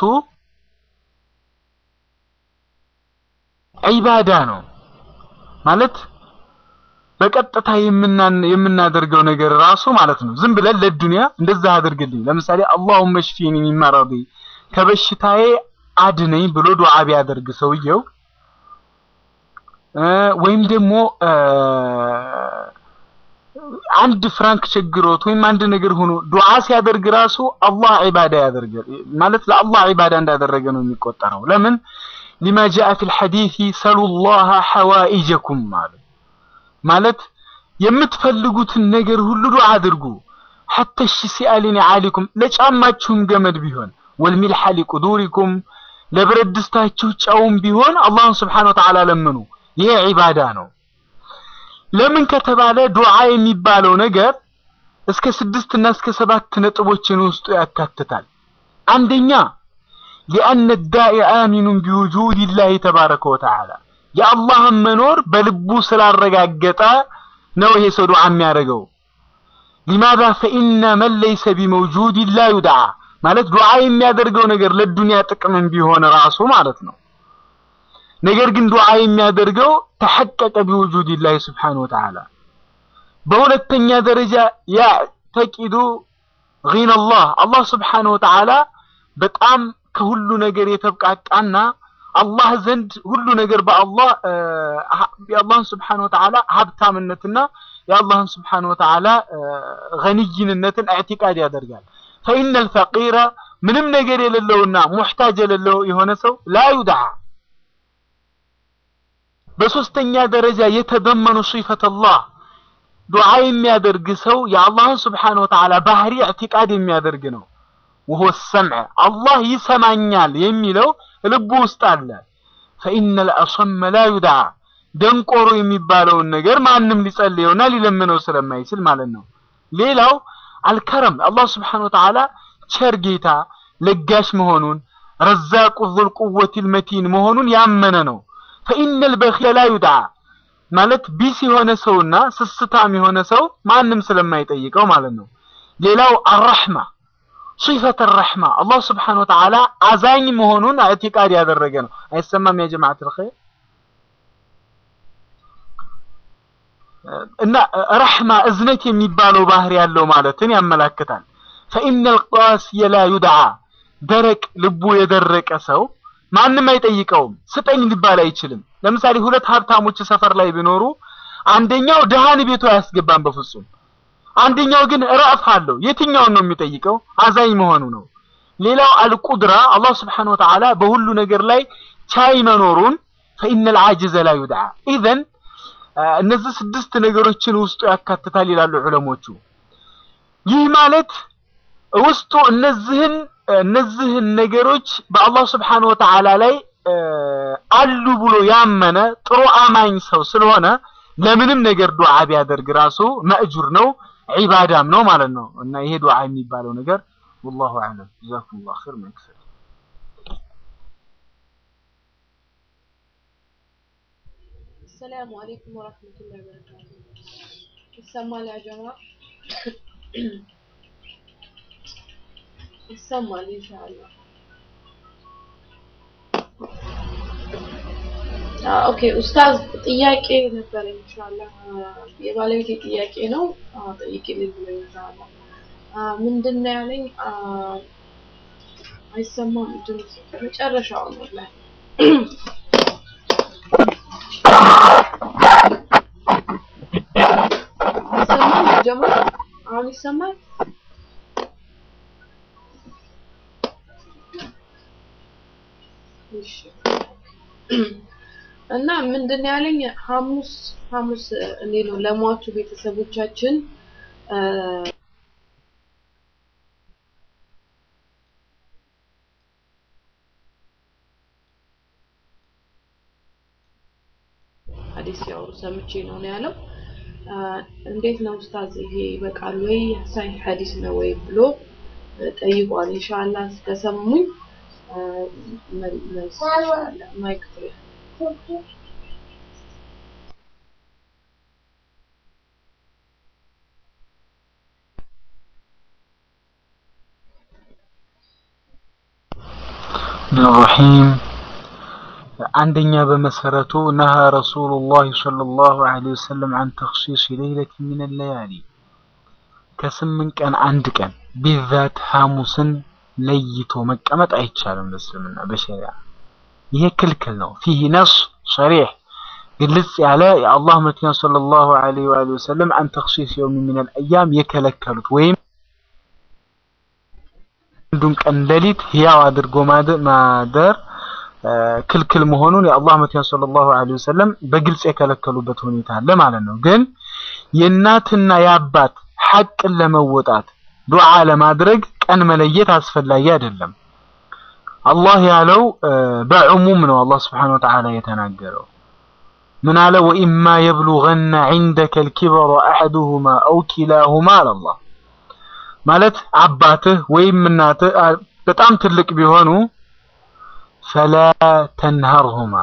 ዒባዳ ነው ማለት በቀጥታ የምናደርገው ነገር ራሱ ማለት ነው። ዝም ብለን ለዱንያ እንደዛ አድርግልኝ፣ ለምሳሌ አላሁመ ሽፊኒ ሚን መረዲ ከበሽታዬ አድነኝ ብሎ ዱዓ ቢያደርግ ሰውየው ወይም ደግሞ አንድ ፍራንክ ቸግሮት ወይም አንድ ነገር ሆኖ ዱዓ ሲያደርግ ራሱ አላህ ዒባዳ ያደርጋል ማለት ለአላህ ዒባዳ እንዳደረገ ነው የሚቆጠረው። ለምን ሊማ ጃአ ፊል ሐዲሲ ሰሉላህ ሐዋኢጀኩም ማለት ማለት የምትፈልጉትን ነገር ሁሉ ዱዓ አድርጉ ሐተ ሽሲአሊን ዓሊኩም ለጫማችሁም ገመድ ቢሆን ወልሚልሐ ሊቁዱሪኩም ለብረት ድስታችሁ ጨውም ቢሆን አላህን ስብሓነ ወተዓላ ለምኑ። ይሄ ዒባዳ ነው። ለምን ከተባለ ዱዓ የሚባለው ነገር እስከ ስድስት እና እስከ ሰባት ነጥቦችን ውስጡ ያካትታል። አንደኛ ሊአነ ዳኢ አሚኑን ቢውጁድ ላህ ተባረከ ወተዓላ የአላህን መኖር በልቡ ስላረጋገጠ ነው ይሄ ሰው ዱዓ የሚያደርገው። ሊማዛ ፈኢነ መን ለይሰ ቢመውጁድ ላ ዩድዓ ማለት ዱዓ የሚያደርገው ነገር ለዱንያ ጥቅምም ቢሆን ራሱ ማለት ነው። ነገር ግን ዱዓ የሚያደርገው ተሐቀቀ ቢውጁድ ላህ ስብሓነሁ ወተዓላ። በሁለተኛ ደረጃ ያዕተቂዱ ጊነላህ አላህ ስብሓነሁ ወተዓላ በጣም ከሁሉ ነገር የተብቃቃና አላህ ዘንድ ሁሉ ነገር በአላህ የአላህን ስብሓነሁ ወተዓላ ሀብታምነትና የአላህን ስብሓነሁ ወተዓላ ገኒይንነትን ኢዕቲቃድ ያደርጋል። ፈኢነል ፈቂረ ምንም ነገር የሌለውና ሙሕታጅ የሌለው የሆነ ሰው ላ ዩድዓ። በሶስተኛ ደረጃ የተደመኑ ሲፈተላህ ዱዓ የሚያደርግ ሰው የአላህን ስብሓነሁ ወተዓላ ባህሪ ኢዕቲቃድ የሚያደርግ ነው። ወሆ ሰምዕ አላህ ይሰማኛል የሚለው ልቡ ውስጥ አለ። ፈኢነል አሰመ ላ ዩድዓ ደንቆሮ የሚባለውን ነገር ማንም ሊጸልየውና ሊለምነው ስለማይችል ማለት ነው። ሌላው አልከረም አላህ ስብሓነሁ ወተዓላ ቸር ጌታ ለጋሽ መሆኑን ረዛቁ ዙል ቁወቲል መቲን መሆኑን ያመነ ነው። ፈኢነል በኺለ ላ ዩድዓ ማለት ቢስ የሆነ ሰውና ስስታም የሆነ ሰው ማንም ስለማይጠይቀው ማለት ነው። ሌላው አራሕማ ሲፈት ረሕማ አላህ ስብሓነሁ ወተዓላ አዛኝ መሆኑን ኢዕቲቃድ ያደረገ ነው። አይሰማም ያ ጀማዓተል ኸይር እና ረሕማ እዝነት የሚባለው ባህሪ ያለው ማለትን ያመላክታል። ፈኢነል ቃሲየ ላ ዩድዓ ደረቅ ልቡ የደረቀ ሰው ማንም አይጠይቀውም፣ ስጠኝ ሊባል አይችልም። ለምሳሌ ሁለት ሀብታሞች ሰፈር ላይ ቢኖሩ አንደኛው ድሃን ቤቱ አያስገባም በፍጹም አንደኛው ግን ረእፍ አለው። የትኛውን ነው የሚጠይቀው? አዛኝ መሆኑ ነው። ሌላው አልቁድራ አላህ ስብሓነሁ ወተዓላ በሁሉ ነገር ላይ ቻይ መኖሩን ፈኢነል ዓጅዘ ላ ዩድዓ ኢዘን እነዚህ ስድስት ነገሮችን ውስጡ ያካትታል ይላሉ ዑለሞቹ። ይህ ማለት ውስጡ እነዚህን እነዚህን ነገሮች በአላህ ስብሓነሁ ወተዓላ ላይ አሉ ብሎ ያመነ ጥሩ አማኝ ሰው ስለሆነ ለምንም ነገር ዱዓ ቢያደርግ ራሱ መእጁር ነው ዒባዳም ነው ማለት ነው። እና ይሄ ዱዓ የሚባለው ነገር ወላሁ አዕለም። ጀዛኩሙላሁ ኸይር መክሰል السلام عليكم ورحمة الله وبركاته ይሰማል ያ ጀማ ይሰማል ኢንሻአላህ ኦኬ ኡስታዝ ጥያቄ ነበረ ኢንሻአላህ የባለቤቴ ጥያቄ ነው ጠይቂልኝ ብሎ ኢንሻአላህ ምንድን ነው ያለኝ አይሰማም ድምፅ መጨረሻው ነው ላይ ይሰማል ጀማ አሁን ይሰማል እሺ እና ምንድን ነው ያለኝ ሐሙስ ሐሙስ እንዴት ነው ለሟቹ ቤተሰቦቻችን ሐዲስ ያው ሰምቼ ነው ነው ያለው። እንዴት ነው ኡስታዝ ይሄ ይበቃል ወይ ሳይ ሐዲስ ነው ወይ ብሎ ጠይቋል። ኢንሻአላህ ከሰሙኝ መልስ ኢንሻአላህ ማይክ ፍሪ ረሒም አንደኛ በመሰረቱ ነሃ ረሱሉላህ ሰለላሁ ዐለይሂ ወሰለም አን ተኽሲስ ሌይለት ሚን ለያሊ ከስምንት ቀን አንድ ቀን ቢዛት ሐሙስን ለይቶ መቀመጥ አይቻልም በእስልምና በሸሪዓ ይሄ ክልክል ነው ፊህ ነስ ሰሪሕ ግልጽ ያለ የአላህ መልክተኛ ሰለላሁ ዐለይሂ ወአሊሂ ወሰለም አን ተኽሲስ የውም ሚን አልአያም የከለከሉት ወይም አንዱን ቀን ሌሊት ህያው አድርጎ ማደር ክልክል መሆኑን የአላህ መልእክተኛ ሰለላሁ ዐለይሂ ወሰለም በግልጽ የከለከሉበት ሁኔታ አለ ማለት ነው። ግን የእናትና የአባት ሐቅን ለመወጣት ዱዓ ለማድረግ ቀን መለየት አስፈላጊ አይደለም። አላህ ያለው በዕሙም ነው። አላህ ስብሐነሁ ወተዓላ የተናገረው ምን አለ? ወኢማ የብሉገነ ዒንደከ ልኪበረ አሐዱሁማ አው ኪላሁማ አላህ ማለት አባትህ ወይም እናትህ በጣም ትልቅ ቢሆኑ ፈላ ተንሀርሁማ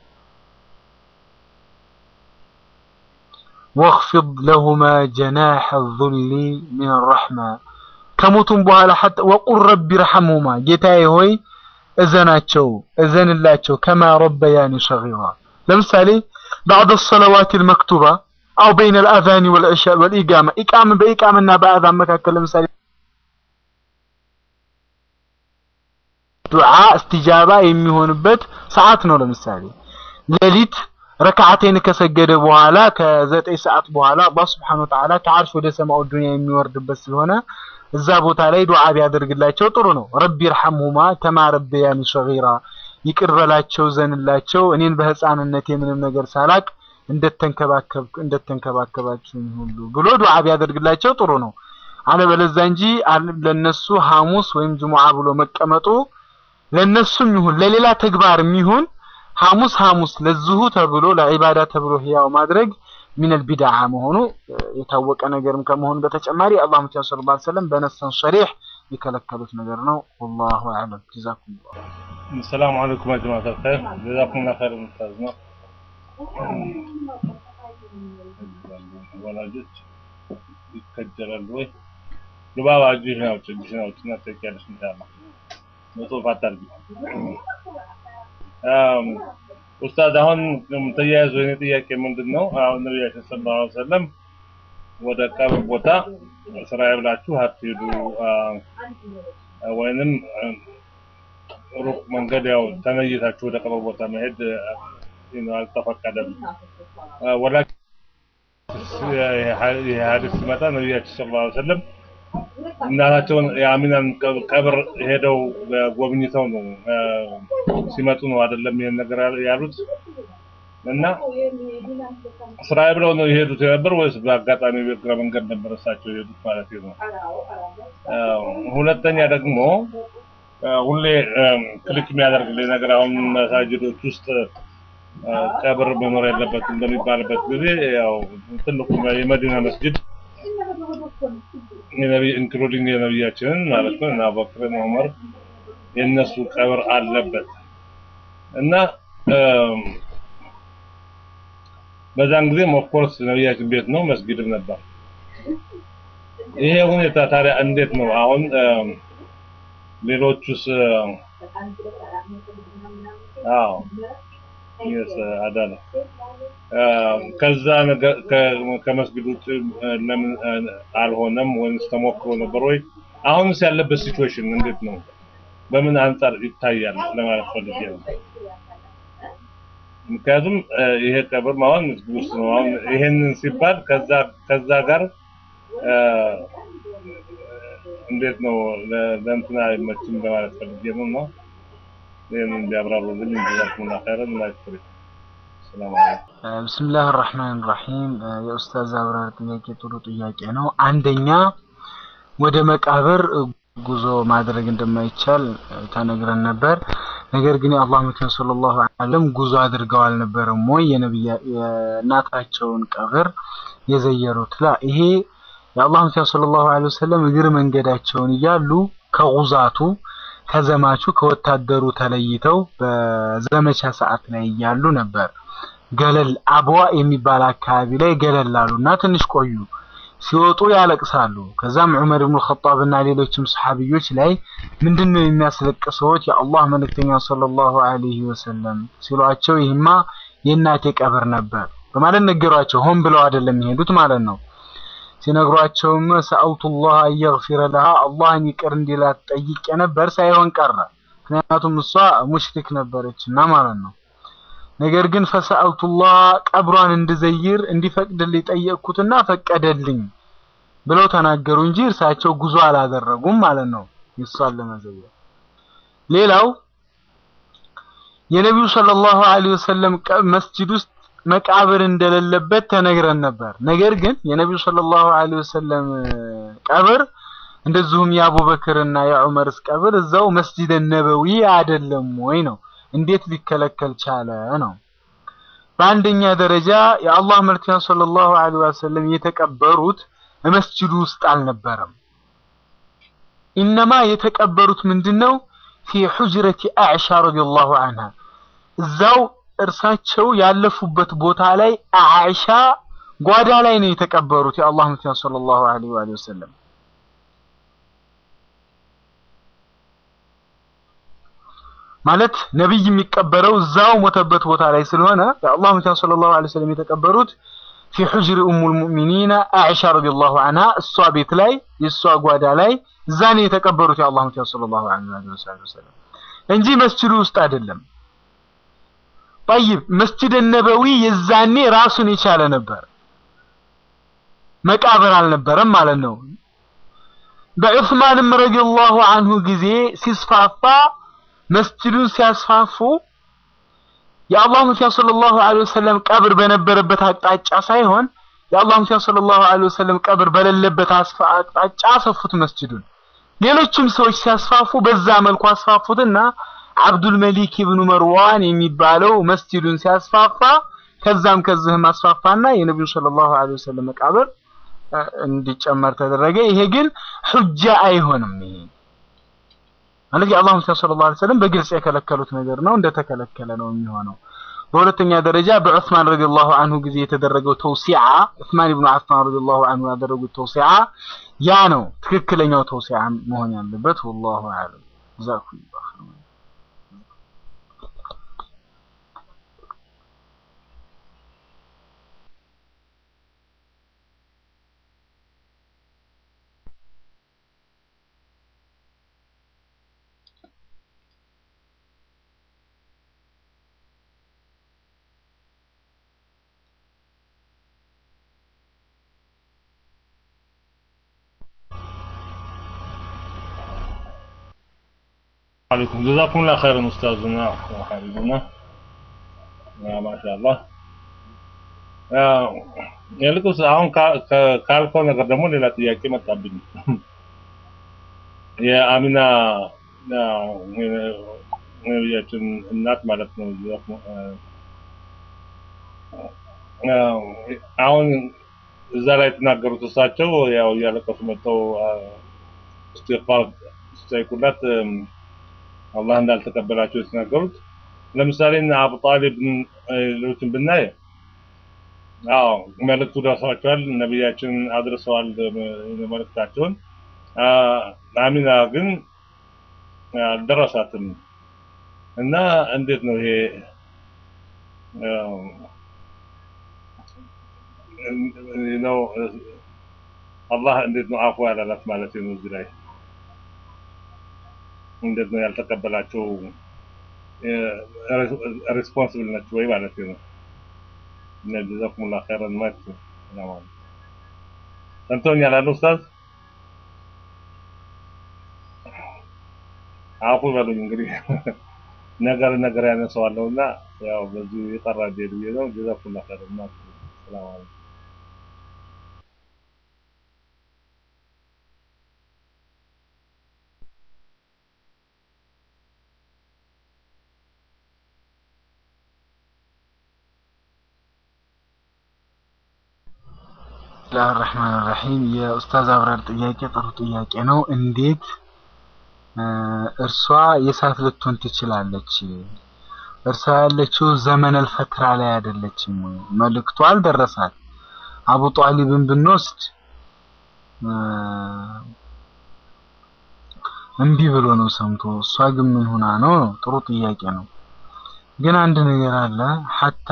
ወኽፊድ ለሁማ ጀናሐ ዙሊ ሚን ረሕማ ከሞቱም በኋላ ሐታ ወቁል ረቢ ረሐምሁማ ጌታዬ ሆይ እዘናቸው እዘንላቸው ከማ ረበያኒ ሰጊራ ለምሳሌ ባዕድ ሰለዋት ልመክቱባ አው በይነ ልአዛኒ ወልኢቃማ ኢቃም በኢቃምና በአዛን መካከል ለምሳሌ ዱዓ እስትጃባ የሚሆንበት ሰዓት ነው። ለምሳሌ ሌሊት ረክዓቴን ከሰገደ በኋላ ከዘጠኝ ሰዓት በኋላ አላህ ስብሐነሁ ወተዓላ ከዓርሽ ወደ ሰማኡ ዱንያ የሚወርድበት ስለሆነ እዛ ቦታ ላይ ዱዓ ቢያደርግላቸው ጥሩ ነው። ረቢ ይርሐምሁማ ከማ ረበያኒ ሰጊራ ይቅር በላቸው ዘንላቸው እኔን በህፃንነት የምንም ነገር ሳላቅ እንደተንከባከብ እንደተንከባከባችሁኝ ሁሉ ብሎ ዱዓ ቢያደርግላቸው ጥሩ ነው። አለበለዚያ እንጂ ለነሱ ሐሙስ ወይም ጅሙዓ ብሎ መቀመጡ ለነሱም ይሁን ለሌላ ተግባርም ይሁን ሐሙስ ሐሙስ ለዚሁ ተብሎ ለዒባዳ ተብሎ ህያው ማድረግ ሚነል ቢድዓ መሆኑ የታወቀ ነገርም ከመሆኑ በተጨማሪ አላህ ሙተዓላ ሰለላሁ ዐለይሂ ወሰለም በነሰን ሸሪህ የከለከሉት ነገር ነው። ወላሁ አዕለም። ጀዛኩሙላህ። ሰላም አለይኩም ያ ጀማዓተል ኸይር ጀዛኩሙላህ ኸይር ሙስታዝ ነው። ወላጆች ይከጀላሉ ወይ? ሉባባ እጅሽን አውጪ፣ እጅሽን አውጪና ትጠይቂያለሽ ኢንሻአላህ። በጽሁፍ አታርጊ። ኡስታዝ አሁን ተያይዞ የኔ ጥያቄ ምንድን ነው? አሁን ነቢያችን ሰለላሁ ዐለይሂ ወሰለም ወደ ቀብር ቦታ ስራዬ ብላችሁ አትሄዱ ወይንም ሩቅ መንገድ ያው ተነይታችሁ ወደ ቀብር ቦታ መሄድ አልተፈቀደም። ወላኪን ይህ ሀዲስ ሲመጣ ነቢያችን ሰለላሁ ዐለይሂ ወሰለም እናታቸውን የአሚናን ቀብር ሄደው ጎብኝተው ነው ሲመጡ ነው አይደለም ይሄን ነገር ያሉት እና ስራዬ ብለው ነው የሄዱት የነበር ወይስ በአጋጣሚ በእግረ መንገድ ነበር እሳቸው የሄዱት ማለት ነው? ሁለተኛ ደግሞ ሁሌ ክሊክ የሚያደርግልኝ ነገር አሁን መሳጅዶች ውስጥ ቀብር መኖር የለበትም በሚባልበት ጊዜ ያው ትልቁ የመዲና መስጅድ የነቢ ኢንክሉዲንግ የነቢያችንን ማለት ነው እና አቡበክርን ዑመር የነሱ ቀብር አለበት እና በዛን ጊዜም ኦፍኮርስ ነቢያችን ቤት ነው መስጊድም ነበር። ይሄ ሁኔታ ታዲያ እንዴት ነው አሁን ሌሎቹስ? አዎ የስ አዳነ ከዛ ነገር ከመስጊድ ውጭ ለምን አልሆነም ወይስ ተሞክሮ ነበር ወይ? አሁንስ ያለበት ሲቹዌሽን እንዴት ነው? በምን አንጻር ይታያል ለማለት ፈልጌ ነው። ምክንያቱም ይሄ ቀብር አሁን መስጊድ ውስጥ ነው። አሁን ይሄንን ሲባል ከዛ ከዛ ጋር እንዴት ነው ለእንትና አይመችም ለማለት ፈልጌ ነው ነው ይሄንን እንዲያብራሩልኝ ጀዛኩሙላህ ኸይረን ላይክሪ ብስምላህ ራህማን ራሂም የኡስታዝ አብራር ጥያቄ ጥሩ ጥያቄ ነው። አንደኛ ወደ መቃብር ጉዞ ማድረግ እንደማይቻል ተነግረን ነበር። ነገር ግን የአላህ መልእክተኛ ሰለላሁ ዐለይሂ ወሰለም ጉዞ አድርገው አልነበረም ወይ የነብያ የእናታቸውን ቀብር የዘየሩት? ላ ይሄ የአላህ መልእክተኛ ሰለላሁ ዐለይሂ ወሰለም እግር መንገዳቸውን እያሉ ከጉዛቱ ከዘማቹ ከወታደሩ ተለይተው በዘመቻ ሰዓት ላይ እያሉ ነበር ገለል አብዋ የሚባል አካባቢ ላይ ገለል አሉና ትንሽ ቆዩ። ሲወጡ ያለቅሳሉ። ከዛም ዑመር ኢብኑ ኸጣብ እና ሌሎችም ሰሐቢዮች ላይ ምንድነው የሚያስለቅሰዎት የአላህ መልእክተኛ ሰለላሁ ዐለይሂ ወሰለም ሲሏቸው ይህማ የእናቴ ቀብር ነበር በማለት ነገሯቸው። ሆን ብለው አይደለም የሄዱት ማለት ነው። ሲነግሯቸውም ሰአልቱላህ አየግፊረ ለሃ አላህን ይቅር እንዲላት ጠይቄ ነበር ሳይሆን ቀረ። ምክንያቱም እሷ ሙሽሪክ ነበረችና ማለት ነው። ነገር ግን ፈሰአልቱላህ ቀብሯን እንድዘይር እንዲፈቅድልኝ ጠየቅኩትና ፈቀደልኝ ብለው ተናገሩ እንጂ እርሳቸው ጉዞ አላደረጉም ማለት ነው የሷን ለመዘየር። ሌላው የነቢዩ ሰለላሁ ዐለይሂ ወሰለም ቀ- መስጂድ ውስጥ መቃብር እንደሌለበት ተነግረን ነበር። ነገር ግን የነቢዩ ሰለላሁ ዐለይሂ ወሰለም እ፣ ቀብር እንደዚሁም የአቡበክር እና የዑመርስ ቀብር እዛው መስጂድ ነበዊ አይደለም ወይ ነው? እንዴት ሊከለከል ቻለ ነው? በአንደኛ ደረጃ የአላህ መልክተኛ ሰለላሁ ዐለይሂ ወሰለም የተቀበሩት መስጂዱ ውስጥ አልነበረም። ኢነማ የተቀበሩት ምንድነው? ፊ ሑጅረቲ አዕሻ ረዲየላሁ ዐንሃ እዛው እርሳቸው ያለፉበት ቦታ ላይ አዕሻ ጓዳ ላይ ነው የተቀበሩት የአላህ መልክተኛ ሰለላሁ ዐለይሂ ወሰለም። ማለት ነብይ የሚቀበረው እዛው ሞተበት ቦታ ላይ ስለሆነ የአላህ መልክተኛ ሰለላሁ ዐለይሂ ወሰለም የተቀበሩት ፊ ሑጅሪ ኡሙል ሙእሚኒን አኢሻ ረዲየላሁ ዐንሃ እሷ ቤት ላይ የእሷ ጓዳ ላይ እዛ ነው የተቀበሩት የአላህ መልክተኛ ሰለላሁ ዐለይሂ ወሰለም እንጂ መስጂዱ ውስጥ አይደለም። ጠይብ መስጂድ ነበዊ የዛኔ ራሱን የቻለ ነበር፣ መቃብር አልነበረም ማለት ነው። በዑስማንም ረዲየላሁ ዐንሁ ጊዜ ሲስፋፋ መስጂዱን ሲያስፋፉ የአላህ መልክተኛ ሰለላሁ ዐለይሂ ወሰለም ቀብር በነበረበት አቅጣጫ ሳይሆን የአላህ መልክተኛ ሰለላሁ ዐለይሂ ወሰለም ቀብር በሌለበት አስፋ አቅጣጫ አሰፉት መስጂዱን። ሌሎችም ሰዎች ሲያስፋፉ በዛ መልኩ አስፋፉትና አብዱል መሊክ ኢብኑ መርዋን የሚባለው መስጂዱን ሲያስፋፋ ከዛም ከዚህም አስፋፋና የነቢዩ ሰለላሁ ዐለይሂ ወሰለም መቃብር እ፣ እንዲጨመር ተደረገ። ይሄ ግን ሑጃ አይሆንም። ይሄ ማለት የአላህ መልክተኛ ሰለላሁ ዐለይሂ ወሰለም በግልጽ የከለከሉት ነገር ነው፣ እንደተከለከለ ነው የሚሆነው። በሁለተኛ ደረጃ በዑስማን ረዲየላሁ ዐንሁ ጊዜ የተደረገው ተውሲዓ ዑስማን ኢብኑ አፋን ረዲየላሁ ዐንሁ ያደረጉት ተውሲዓ ያ ነው ትክክለኛው ተውሲዓ መሆን ያለበት። ወላሁ ዐለም። ጀዛኩሙላሁ ኸይረን። عليكم جزاكم الله خيرا أستاذنا وحبيبنا يا ما شاء الله የልቁስ አሁን ካ- ከ- ካልከው ነገር ደግሞ ሌላ ጥያቄ መጣብኝ። የአሚና አ፣ የነቢያችን እናት ማለት ነው። አ፣ አሁን እዛ ላይ የተናገሩት እሳቸው ያው እያለቀሱ መጥተው አ፣ እስትግፋር ሲጠይቁላት እም፣ አላህ እንዳልተቀበላቸው የተናገሩት ለምሳሌ እነ አቡ ጣሊብን እ፣ ሌሎችን ብናይ አዎ መልእክቱ ደርሷቸዋል፣ ነቢያችን አድርሰዋል እ፣ መልእክታቸውን። አ፣ አሚና ግን አልደረሳትም እና እንዴት ነው ይሄ አ፣ እ፣ ነው እ፣ አላህ እንዴት ነው አፉ ያላላት ማለት ነው እዚህ ላይ እንዴት ነው ያልተቀበላቸው ሬስፖንሲብል ነች ወይ ማለት ነው እና ጀዛኩሙላህ ኸይረን ማለት ነው ሰላም አለይኩም ሰምተውኛል አሉ ኡስታዝ አፉ በሉኝ እንግዲህ ነገር ነገር ያነሳዋለሁና ያው በዚህ የጠራ ዴል ብዬ ነው ጀዛኩሙላህ ኸይረን ማለት ነው ሰላም አለይኩም ብስሚላህ ራህማን ራሂም የኡስታዝ አብራር ጥያቄ ጥሩ ጥያቄ ነው። እንዴት እ፣ እርሷ የእሳት ልትሆን ትችላለች? እርሷ ያለችው ዘመነል ፈትራ ላይ አይደለችም ወይ? መልእክቱ አልደረሳት። አቡ ጧሊብን ብንወስድ እ፣ እምቢ ብሎ ነው ሰምቶ፣ እሷ ግን ምን ሆና ነው? ነው ጥሩ ጥያቄ ነው። ግን አንድ ነገር አለ ሐታ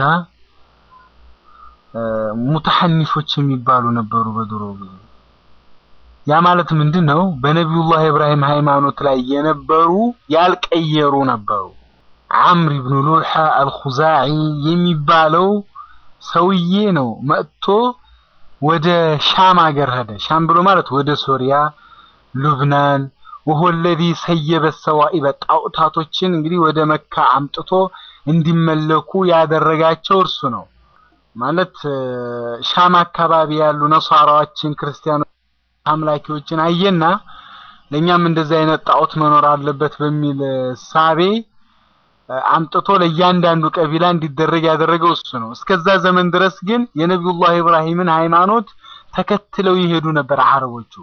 ሙተሐኒፎች የሚባሉ ነበሩ በድሮ ጊዜ። ያ ማለት ምንድን ነው? በነቢዩላህ ኢብራሂም ሃይማኖት ላይ የነበሩ ያልቀየሩ ነበሩ። አምር ኢብኑ ሉልሐ አልኹዛዒ የሚባለው ሰውዬ ነው መጥቶ ወደ ሻም ሀገር ሄደ። ሻም ብሎ ማለት ወደ ሶሪያ፣ ሉብናን፣ ወሆ ለዚ ሰየበ ሰዋኢበ ጣዖታቶችን እንግዲህ ወደ መካ አምጥቶ እንዲመለኩ ያደረጋቸው እርሱ ነው። ማለት ሻም አካባቢ ያሉ ነሷራዎችን ክርስቲያኖች አምላኪዎችን አየና ለእኛም እንደዚህ አይነት ጣዖት መኖር አለበት በሚል ሳቤ አምጥቶ ለእያንዳንዱ ቀቢላ እንዲደረግ ያደረገው እሱ ነው። እስከዛ ዘመን ድረስ ግን የነቢዩላህ ኢብራሂምን ሃይማኖት ተከትለው ይሄዱ ነበር አረቦቹ።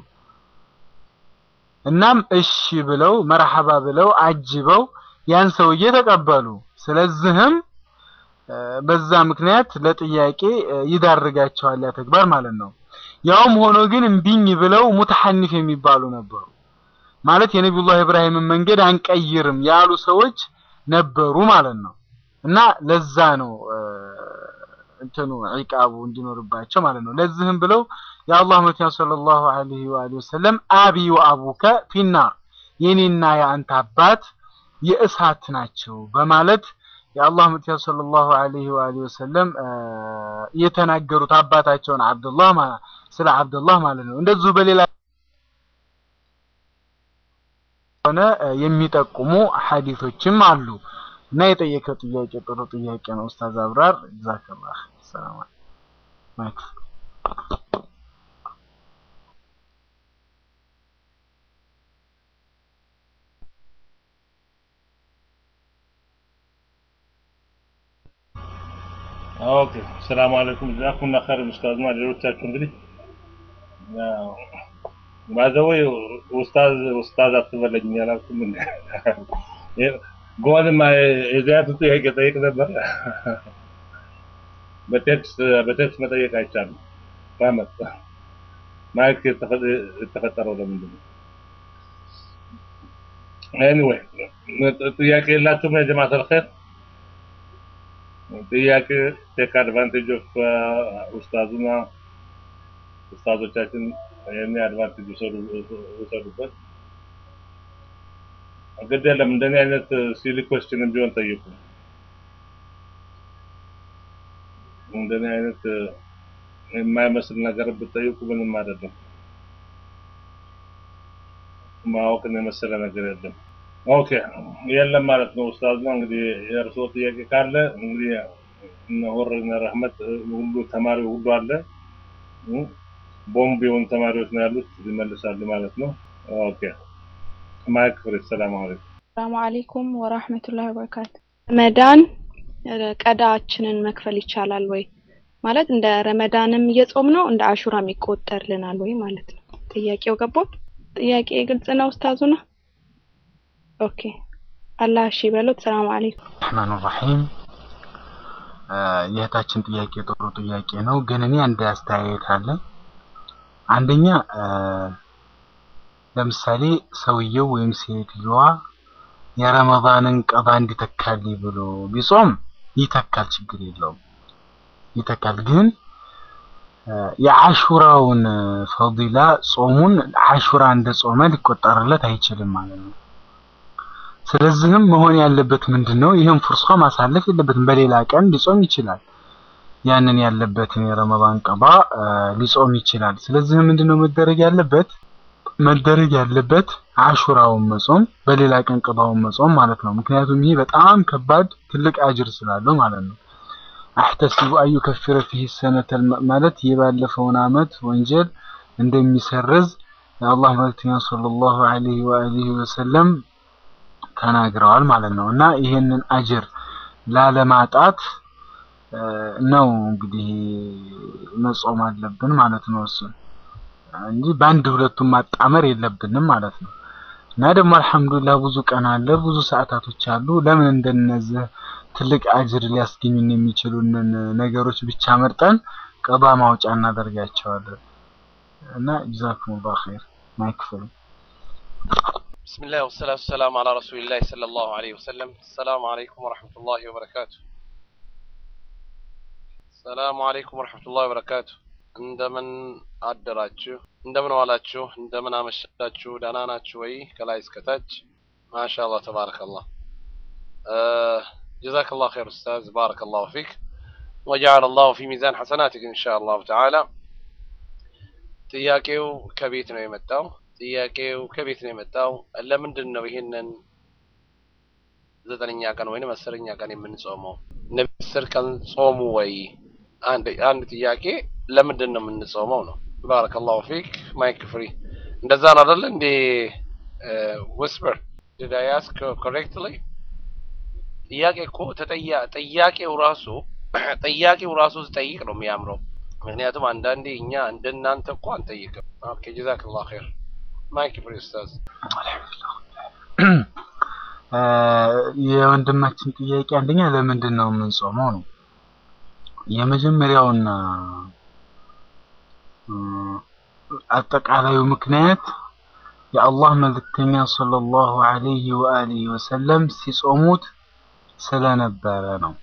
እናም እሺ ብለው መርሐባ ብለው አጅበው ያን ሰውዬ ተቀበሉ። ስለዚህም በዛ ምክንያት ለጥያቄ ይዳርጋቸዋል ያ ተግባር ማለት ነው። ያውም ሆኖ ግን እምቢኝ ብለው ሙተሐኒፍ የሚባሉ ነበሩ። ማለት የነቢዩላህ ኢብራሂምን መንገድ አንቀይርም ያሉ ሰዎች ነበሩ ማለት ነው። እና ለዛ ነው እንትኑ ዒቃቡ እንዲኖርባቸው ማለት ነው። ለዚህም ብለው የአላህ መልእክተኛ ሰለላሁ ዐለይሂ ወአሊሂ ወሰለም አቢ ወአቡከ ፊናር የኔና የአንተ አባት የእሳት ናቸው በማለት የአላህ መልእክተኛ ሰለላሁ ዐለይሂ ወአሊሂ ወሰለም የተናገሩት አባታቸውን አብዱላህ ስለ አብዱላህ ማለት ነው። እንደዚሁ በሌላ ሆነ የሚጠቁሙ ሐዲሶችም አሉ እና የጠየቀው ጥያቄ ጥሩ ጥያቄ ነው ኡስታዝ አብራር ጀዛከላህ ሰላም ማይክ ኦኬ ሰላም አለይኩም ጀዛኩምላ ኸይር ኡስታዝና ሌሎቻችሁ እንግዲህ ባዘወይ ኡስታዝ ኡስታዝ አትበለኝ ያላልኩም እንዴ ጎንማ የዚያቱ ጥያቄ ጠይቅ ነበር በቴክስት በቴክስት መጠየቅ አይቻልም ራመት ማይክ የተፈጠረው ለምንድን ነው ኤኒዌይ ጥያቄ የላችሁም የጀማዓት አልኸይር ጥያቄ ቴክ አድቫንቴጅ ኦፍ ኡስታዙና ኡስታዞቻችን ይህን አድቫንቴጅ ውሰዱበት። ግድ የለም እንደኔ አይነት ሲሊ ኮስችንም ቢሆን ጠይቁ። እንደኔ አይነት የማይመስል ነገር ብትጠይቁ ምንም አይደለም። ማወቅን የመሰለ ነገር የለም። ኦኬ የለም ማለት ነው ኡስታዝ ነው እንግዲህ የእርስዎ ጥያቄ ካለ እንግዲህ እነ ሆር እነ ረህመት ሁሉ ተማሪ ሁሉ አለ ቦምብ የሆኑ ተማሪዎች ነው ያሉት ይመልሳሉ ማለት ነው ኦኬ ማይክ ፍሪ ሰላም አለይኩም ሰላም አለይኩም ወራህመቱላሂ ወበረካቱ ረመዳን ቀዳችንን መክፈል ይቻላል ወይ ማለት እንደ ረመዳንም እየጾም ነው እንደ አሹራም ይቆጠርልናል ወይ ማለት ነው ጥያቄው ገባው ጥያቄ ግልጽ ነው ኡስታዙና ኦኬ አላህ እሺ በሉት ሰላም አለይኩም ረህማን ረሂም የእህታችን ጥያቄ ጥሩ ጥያቄ ነው ግን እኔ አንድ አስተያየት አለ አንደኛ ለምሳሌ ሰውየው ወይም ሴትዮዋ የረመዳንን ቀባ እንዲተካልኝ ብሎ ቢጾም ይተካል ችግር የለውም ይተካል ግን የአሹራውን ፈዲላ ጾሙን አሹራ እንደ ጾመ ሊቆጠርለት አይችልም ማለት ነው ስለዚህም መሆን ያለበት ምንድነው ይህን ፍርሷ ማሳለፍ የለበትም በሌላ ቀን ሊጾም ይችላል ያንን ያለበትን የረመዳን ቀባ ሊጾም ይችላል ስለዚህ ምንድነው መደረግ ያለበት መደረግ ያለበት አሹራውን መጾም በሌላ ቀን ቀባውን መጾም ማለት ነው ምክንያቱም ይሄ በጣም ከባድ ትልቅ አጅር ስላለው ማለት ነው አህተሲቡ አዩ ከፍረ ፊህ ሰነተ ማለት የባለፈውን አመት ወንጀል እንደሚሰርዝ የአላህ መልእክተኛ ሰለላሁ ዐለይሂ ወአሊሂ ወሰለም ተናግረዋል ማለት ነው እና ይሄንን አጅር ላለማጣት ነው እንግዲህ መጾም አለብን ማለት ነው እሱ እንጂ በአንድ ሁለቱም ማጣመር የለብንም ማለት ነው እና ደግሞ አልহামዱሊላህ ብዙ ቀን አለ ብዙ ሰዓታቶች አሉ ለምን እንደነዚህ ትልቅ አጅር ሊያስገኙን የሚችሉንን ነገሮች ብቻ መርጠን ቀባ ማውጫ እናደርጋቸዋለን እና ጀዛኩሙላሁ ኸይር ማይክፈሉ بسم الله والصلاة والسلام على رسول الله صلى الله عليه وسلم السلام عليكم ورحمة الله وبركاته السلام عليكم ورحمة الله وبركاته እንደምን አደራችሁ እንደምን ዋላችሁ እንደምን አመሻችሁ ደህና ናችሁ ወይ ከላይ እስከታች ማሻአላህ ተባረከላህ جزاك الله خير أستاذ بارك الله فيك وجعل الله في ميزان حسناتك إن شاء الله تعالى ጥያቄው ከቤት ነው የመጣው ጥያቄው ከቤት ነው የመጣው። ለምንድን ነው ይህንን ዘጠነኛ ቀን ወይም አስረኛ ቀን የምንጾመው? ነቢ አስር ቀን ጾሙ ወይ? አንድ አንድ ጥያቄ ለምንድን ነው የምንጾመው ነው። ባረከላሁ ፊክ ማይክ ፍሪ። እንደዛ ነው አይደል እንዴ? ዊስፐር ዲድ አይ አስክ ኮሬክትሊ? ጥያቄ እኮ ተጠያ ጥያቄው ራሱ ጥያቄው ራሱ ሲጠይቅ ነው የሚያምረው። ምክንያቱም አንዳንዴ እኛ እንደናንተ እኮ አንጠይቅም። ኦኬ ጀዛከላሁ ኸይር። ማይክ ፍሪ ኡስታዝ። የወንድማችን ጥያቄ አንደኛ ለምንድን ነው የምንጾመው ነው። የመጀመሪያውና አጠቃላዩ ምክንያት የአላህ መልእክተኛ ሰለላሁ ዐለይሂ ወአሊሂ ወሰለም ሲጾሙት ስለነበረ ነው።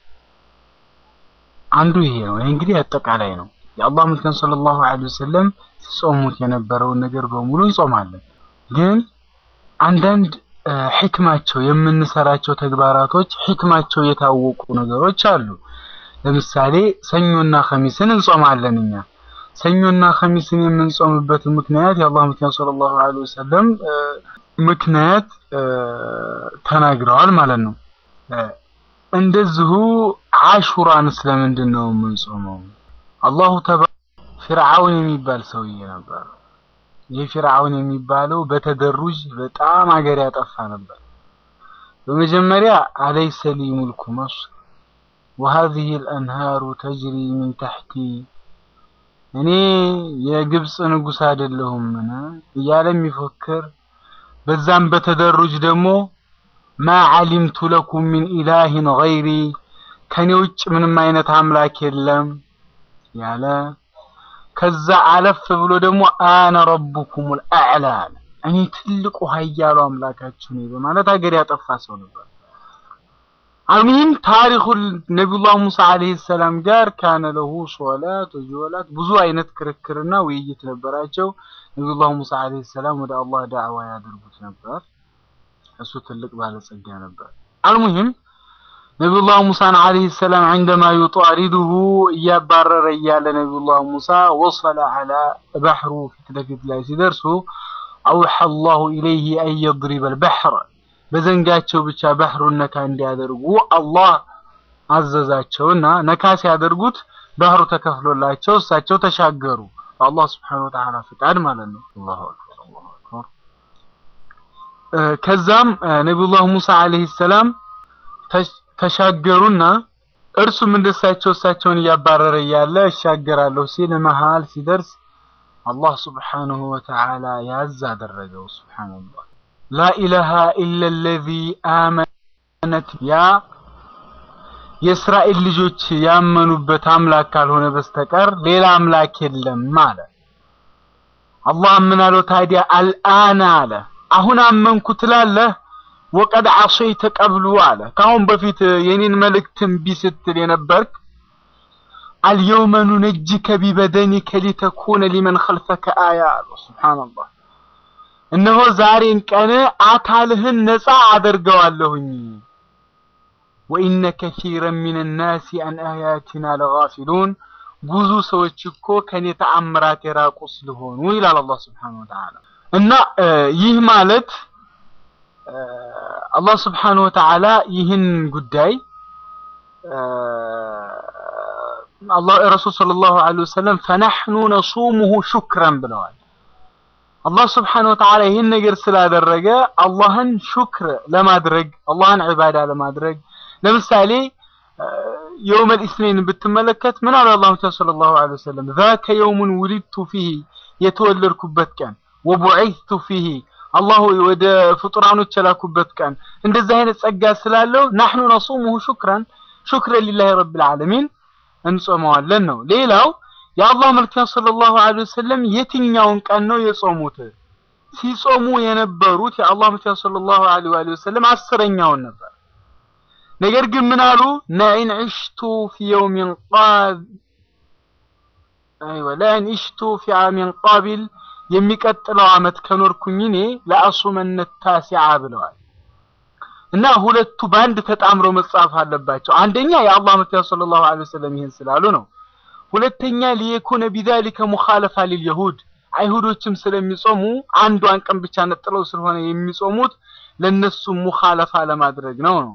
አንዱ ይሄ ነው። ይሄ እንግዲህ አጠቃላይ ነው። የአላህ መልእክተኛ ሰለላሁ ዐለይሂ ወሰለም ሲጾሙት የነበረውን ነገር በሙሉ እንጾማለን። ግን አንዳንድ ሕክማቸው የምንሰራቸው ተግባራቶች ሕክማቸው የታወቁ ነገሮች አሉ። ለምሳሌ ሰኞና ኸሚስን እንጾማለን እኛ ሰኞና ኸሚስን የምንጾምበት ምክንያት የአላህ መልእክተኛ ሰለላሁ ዐለይሂ ወሰለም ምክንያት ተናግረዋል ማለት ነው። እንደዚሁ አሹራን ስለምንድን ነው የምንጾመው? አላሁ ተባ ፊርዓውን የሚባል ሰውዬ ነበር። ይህ ፊርዓውን የሚባለው በተደሩጅ በጣም ሀገር ያጠፋ ነበር። በመጀመሪያ አለይሰ ሊ ሙልኩ መስር ወሀዚሂ አልአንሃሩ ተጅሪ ሚን ተሕቲ እኔ የግብፅ ንጉሥ አይደለሁምን እያለ የሚፎክር በዛም በተደሩጅ ደግሞ ማ ዓሊምቱ ለኩም ሚን ኢላሂን ገይሪ ከኔ ውጭ ምንም አይነት አምላክ የለም ያለ ከዛ አለፍ ብሎ ደግሞ አነ ረቡኩሙል አዕላ አለ። እኔ ትልቁ ኃያሉ አምላካችሁ ነኝ በማለት ሀገር ያጠፋ ሰው ነበር። አልሙሂም ታሪኩል ነቢዩላህ ሙሳ አለይሂ ሰላም ጋር ካነ ለሁ ሶላት ወጀወላት ብዙ አይነት ክርክርና ውይይት ነበራቸው። ነቢዩላህ ሙሳ አለይሂ ሰላም ወደ አላህ ዳዕዋ ያደርጉት ነበር። እሱ ትልቅ ባለጸጋ ነበር። አልሙሂም ነቢዩላህ ሙሳን አለይሂ ሰላም عندما يطارده እያባረረ እያለ ነቢዩላህ ሙሳ ወሰለ አላ ባህሩ ፊት ለፊት ላይ ሲደርሱ አውሐ አላሁ ኢለይሂ አን የድሪበ አልበሕር በዘንጋቸው ብቻ ባህሩን ነካ እንዲያደርጉ አላህ አዘዛቸውና ነካ ሲያደርጉት ባህሩ ተከፍሎላቸው እሳቸው ተሻገሩ። በአላህ ስብሐነሁ ወተዓላ ፍቃድ ማለት ነው። አላሁ አክበር አላሁ አክበር። ከዛም ነቢዩላህ ሙሳ አለይሂ ሰላም ተሻገሩና እርሱም እንደሳቸው እሳቸውን እያባረረ እያለ እሻገራለሁ ሲል መሃል ሲደርስ አላህ ስብሐነሁ ወተዓላ ያዝ አደረገው። ሱብሃንአላህ ላኢላሃ ኢላ አለዚ አመነት ያ የእስራኤል ልጆች ያመኑበት አምላክ ካልሆነ በስተቀር ሌላ አምላክ የለም አለ። አላህ ምን አለው ታዲያ? አልአነ አለ አሁን አመንኩ ትላለህ ወቀድ ዓሰይተ ቀብሉ አለ ካሁን በፊት የኔን መልእክት እምቢ ስትል የነበርክ አልየውመ ኑነጅከ ቢበደኒከ ሊተኩነ ሊመን ኸልፈከ አያ አሉ። ሱብሓነላህ እነሆ ዛሬን ቀን አካልህን ነፃ አደርገዋለሁኝ። ወኢነ ከሲረን ሚነ ናሲ አን አያቲና ለጋፊሉን ብዙ ሰዎች እኮ ከኔ ተአምራት የራቁ ስለሆኑ ይላል አላህ ሱብሓነሁ ወተዓላ። እና ይህ ማለት አላህ ስብሓነሁ ወተዓላ ይህን ጉዳይ አላህ ረሱል ሰለላሁ ዐለይሂ ወሰለም ፈነሕኑ ነሱሙሁ ሹክረን ብለዋል። አላህ ስብሓነሁ ወተዓላ ይህን ነገር ስላደረገ አላህን ሹክር ለማድረግ አላህን ዒባዳ ለማድረግ ለምሳሌ የውመል ኢስነይን ብትመለከት ምን አለ አላሁ ሰለላሁ ዐለይሂ ወሰለም ዛከ የውሙን ውሊድቱ ፊሂ የተወለድኩበት ቀን ወቡዒቱ ፊሂ አላህ ወደ ፍጡራኖች የላኩበት ቀን እንደዚህ አይነት ጸጋ ስላለው ናሕኑ ነሱሙሁ ሹክራን ሹክረን ሊላሂ ረብል ዓለሚን እንጾመዋለን ነው። ሌላው የአላህ መልክተኛ ሰለላሁ ዐለይሂ ወሰለም የትኛውን ቀን ነው የጾሙት? ሲጾሙ የነበሩት የአላህ መልክተኛ ሰለላሁ ዐለይሂ ወሰለም አስረኛውን ነበር። ነገር ግን ምን አሉ? ለኢን ዒሽቱ ፊ የውሚን ቃብ አይወ ለኢን ዒሽቱ ፊ ዓሚን ቃቢል የሚቀጥለው አመት ከኖርኩኝ እኔ ለአሱመነ ታሲዓ ብለዋል። እና ሁለቱ በአንድ ተጣምረው መጻፍ አለባቸው። አንደኛ የአላህ መልክተኛ ሰለላሁ ዐለይሂ ወሰለም ይህን ስላሉ ነው። ሁለተኛ ሊየኩነ ቢዛሊከ ሙኻለፋ ሊልየሁድ አይሁዶችም ስለሚጾሙ አንዷን ቀን ብቻ ነጥለው ስለሆነ የሚጾሙት ለነሱ ሙኻለፋ ለማድረግ ነው ነው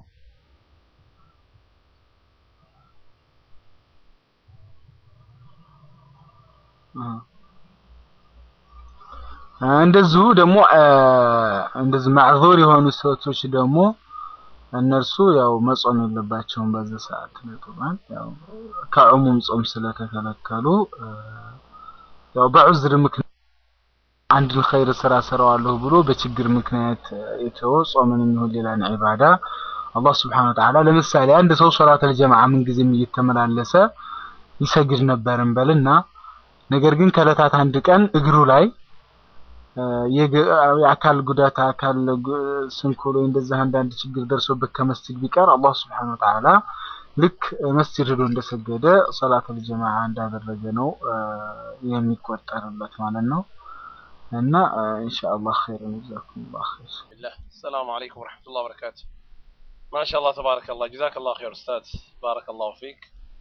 እንደዚሁ ደግሞ እንደዚህ ማዕዙር የሆኑ ሰዎች ደግሞ እነርሱ ያው መጾም የለባቸውም በዚህ ሰዓት ለጥባን ያው ከዕሙም ጾም ስለተከለከሉ ያው በዑዝር ምክንያት አንድን ኸይር ስራ ሰራዋለሁ ብሎ በችግር ምክንያት የተወ ጾምን የሚሆን ሌላን ዒባዳ አላህ ስብሐነ ወተዓላ ለምሳሌ አንድ ሰው ሶላተል ጀማዓ ምን ጊዜም እየተመላለሰ ይሰግድ ነበር እንበልና ነገር ግን ከዕለታት አንድ ቀን እግሩ ላይ የአካል ጉዳት አካል ስንኩል ወይ እንደዚህ አንዳንድ ችግር ደርሶበት ከመስጂድ ቢቀር አላህ ስብሐነ ወተዓላ ልክ መስጂድ ሄዶ እንደሰገደ ሶላተል ጀማዓ እንዳደረገ ነው የሚቆጠርለት ማለት ነው። እና ኢንሻአላህ ኸይር ጀዛኩሙላህ ኸይር። بالله السلام عليكم ورحمة الله وبركاته ما شاء الله تبارك الله جزاك الله خير أستاذ بارك الله فيك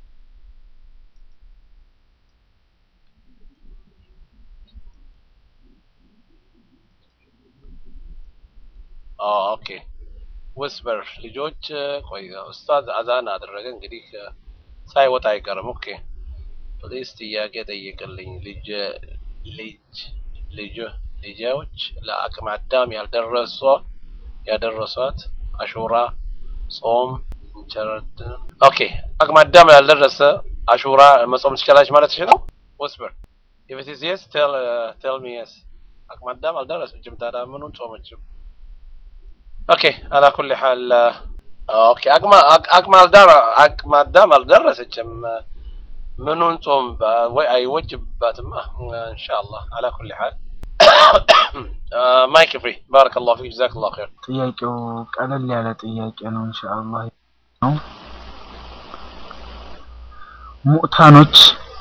آه أوكي ወስበር ልጆች ቆይ ኡስታዝ አዛን አደረገ እንግዲህ ሳይወጣ አይቀርም ኦኬ ፕሊስ ጥያቄ ጠይቅልኝ ልጅ ልጅ ልጅ ልጆች ለአቅመ አዳም ያልደረሷ ያደረሷት አሹራ ጾም እንቸረድ ኦኬ አቅመ አዳም ያልደረሰ አሹራ መጾም ትችላለች ማለት ነው ወስበር if it is yes tell uh, tell me yes አቅመ አዳም አልደረሰችም ታዲያ ምኑን ጾመችም ኦኬ አላ ኩል ሐል ኦኬ አቅመ አቅመ አልዳር አቅመ አዳም አልደረሰችም ምኑን ጾም ወይ አይወጅባትም ኢንሻአላህ አላ ኩል ሐል ማይክ ፍሪ ባረከላሁ ፊክ ጀዛከላሁ ኸይር ጥያቄው ቀለል ያለ ጥያቄ ነው ኢንሻአላህ ነው ሙዕታኖች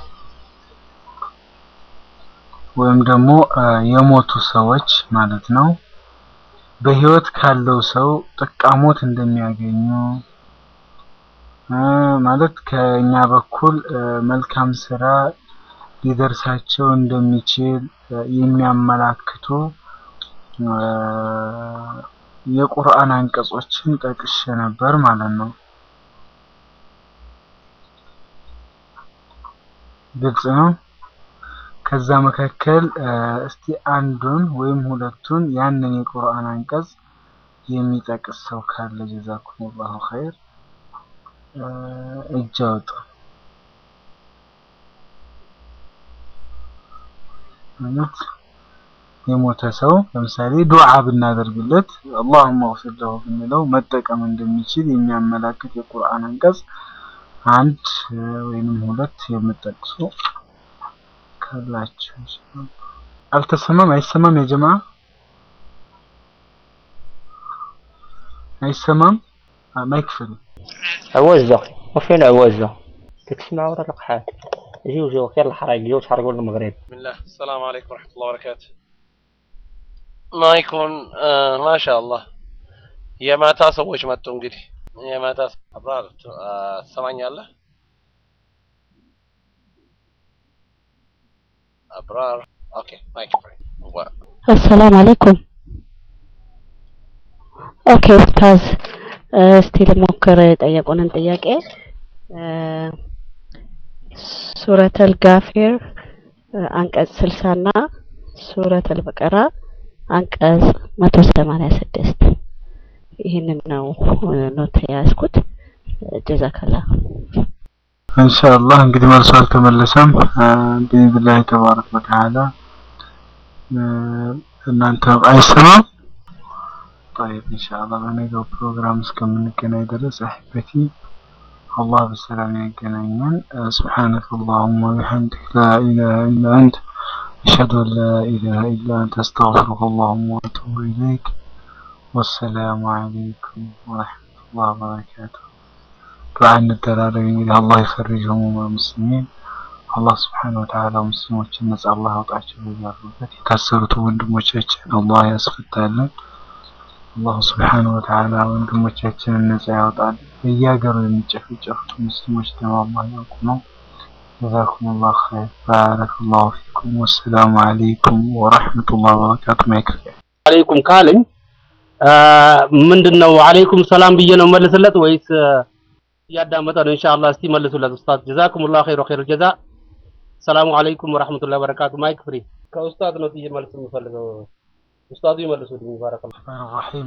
ወይም ደግሞ የሞቱ ሰዎች ማለት ነው በህይወት ካለው ሰው ጥቃሞት እንደሚያገኙ ማለት ከኛ በኩል መልካም ስራ ሊደርሳቸው እንደሚችል የሚያመላክቱ የቁርአን አንቀጾችን ጠቅሼ ነበር ማለት ነው። ግልጽ ነው። ከዛ መካከል እስቲ አንዱን ወይም ሁለቱን ያንን የቁርአን አንቀጽ የሚጠቅስ ሰው ካለ ጀዛኩሙላሁ ኸይር እጅ አውጡ። ማለት የሞተ ሰው ለምሳሌ ዱዓ ብናደርግለት አላሁመ እግፊር ለሁ ብንለው መጠቀም እንደሚችል የሚያመላክት የቁርአን አንቀጽ አንድ ወይንም ሁለት የምጠቅሱ ካላችሁ አልተሰማም? አይሰማም? የጀማ አይሰማም? ማይክ ፍሪ عوزة وفين عوزة تسمع ولا لقحات جيو جيو خير الحرق جيو تحرقوا المغرب بسم الله السلام عليكم ورحمة الله وبركاته ማይኩን ማሻአላህ የማታ ሰዎች መጡ እንግዲህ የማታ አብራር ትሰማኛለህ አብራር ኦኬ ማይክ ፍሪ አሰላም አለይኩም ኦኬ ኡስታዝ እስቲ ልሞክር የጠየቁንን ጥያቄ ሱረተል ጋፊር አንቀጽ ስልሳ እና ሱረተል በቀራ አንቀጽ መቶ ሰማንያ ስድስት ይህንን ነው ኖት የያዝኩት ጀዛከላ ኢንሻአላህ እንግዲህ መልሶ አልተመለሰም ቢኢዝኒላህ ተባረከ ወተዓላ እናንተ አይሰማም طيب إن شاء الله በነገው ፕሮግራም እስከምንገናኝ ድረስ أحبتي الله በሰላም ያገናኘን سبحانك اللهم وبحمدك لا إله إلا أنت أشهد أن لا إله إلا أنت أستغفرك اللهم وأتوب إليك والسلام عليكم ورحمة الله وبركاته ዱዓ እንደራረግ እንግዲህ አላህ ይፈርጅ ህሙማ ሙስሊሚን አላህ ስብሓነ ወተዓላ ሙስሊሞችን ነጻ አላህ ያውጣቸው በያሉበት የታሰሩት ወንድሞቻችን አላህ ያስፈታልን አላህ ስብሓነ ወተዓላ ወንድሞቻችንን ነጻ ያውጣል በየሀገሩ የሚጨፈጨፉት ሙስሊሞች ደግሞ አላህ ያውቁ ነው جزاكم الله خير بارك الله فيكم والسلام عليكم ورحمة الله وبركاته ما يكفي አለይኩም ካለኝ ምንድን ነው አለይኩም ሰላም ብዬ ነው መልስለት ወይስ እያዳመጠ ነው? ኢንሻአላህ እስቲ መልሱለት ኡስታዝ። ጀዛኩሙላህ ኸይር ወኸይር ጀዛ። ሰላሙ አለይኩም ወራህመቱላሂ ወበረካቱ። ማይክ ፍሪ ከኡስታዝ ነው ጥዬ መልስ የምፈልገው። ኡስታዙ ይመልሱልኝ። ባረከላህ ረሒም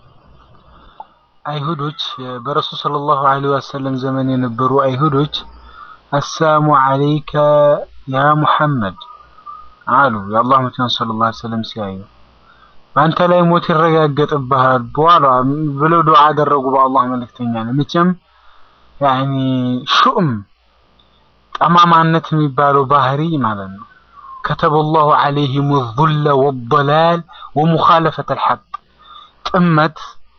አይሁዶች በረሱል ሰለላሁ ዐለይሂ ወሰለም ዘመን የነበሩ አይሁዶች አሰላሙ አለይከ ያ ሙሐመድ አሉ። የአላህ መልእክተኛ ሰለላሁ ዐለይሂ ወሰለም ሲያዩ በአንተ ላይ ሞት ይረጋገጥብሃል በኋላ ብለው ዱዓ አደረጉ። በአላህ መልእክተኛ ነው። መቼም ያኒ ሹም ጠማማነት የሚባለው ባህሪ ማለት ነው። ከተበ ላሁ ዐለይሂም ዙለ ወደላል ወሙኻለፈተ ልሐቅ ጥመት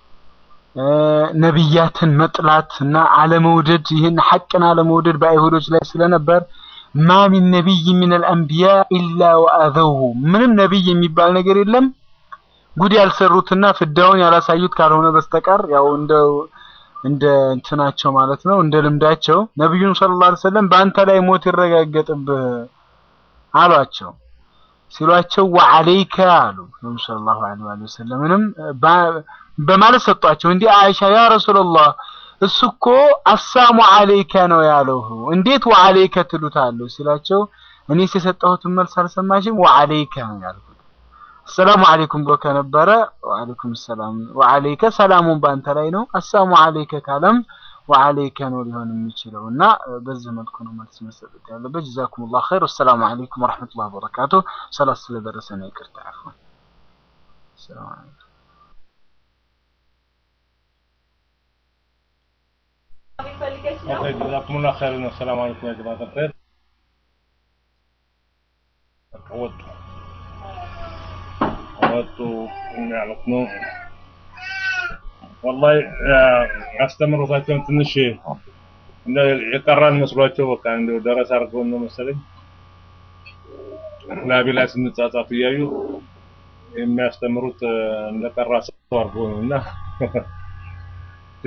ነቢያትን መጥላት እና አለመውደድ ይህን ሐቅን አለመውደድ በአይሁዶች ላይ ስለነበር ማ ሚን ነቢይ ሚን አልአንቢያ ኢላ ወአዘውሁ ምንም ነቢይ የሚባል ነገር የለም ጉድ ያልሰሩትና ፍዳውን ያላሳዩት ካልሆነ በስተቀር ያው እንደ እንደ እንትናቸው ማለት ነው እንደ ልምዳቸው ነብዩን ሰለላሁ ዐለይሂ ወሰለም በአንተ ላይ ሞት ይረጋገጥብህ አሏቸው። ሲሏቸው ወዐለይከ አሉ ነብዩ ሰለላሁ ዐለይሂ ወሰለምንም በማለት ሰጧቸው። እንዲህ አይሻ ያ ረሱላህ እሱ እኮ አሳሙ ዐለይከ ነው ያለው እንዴት ወዐለይከ ትሉታለሁ ሲላቸው እኔስ የሰጠሁትን መልስ አልሰማሽም? ወዐለይከ ነው ያልኩት። አሰላሙ አለይኩም ብሎ ከነበረ ወአለይኩም ሰላም ወአለይከ ሰላሙን በአንተ ላይ ነው። አሰላሙ አለይከ ካለም ወአለይከ ነው ሊሆን የሚችለው እና በዚህ መልኩ ነው መልስ መሰጠት ያለበት። ጀዛኩሙላህ ኸይር። ወሰላሙ አለይኩም ወራህመቱላሂ ወበረካቱ። ሰላት ስለደረሰ ነው ይቅርታ። አፍዋን ሰላም አለይኩም። ጀዛኩሙላህ ኸይር። ሰላም አለይኩም ያ ጀማዓተል ኸይር። ወጡ ወጡ ማለት ነው። ወላሂ አስተምሮታቸውን ትንሽ የቀራን መስሏቸው በቃ እንደው ደረስ አድርገውን ነው መሰለኝ ላቢ ላይ ስንጻጻፍ እያዩ የሚያስተምሩት እንደቀራ ሰው አድርገው ነው እና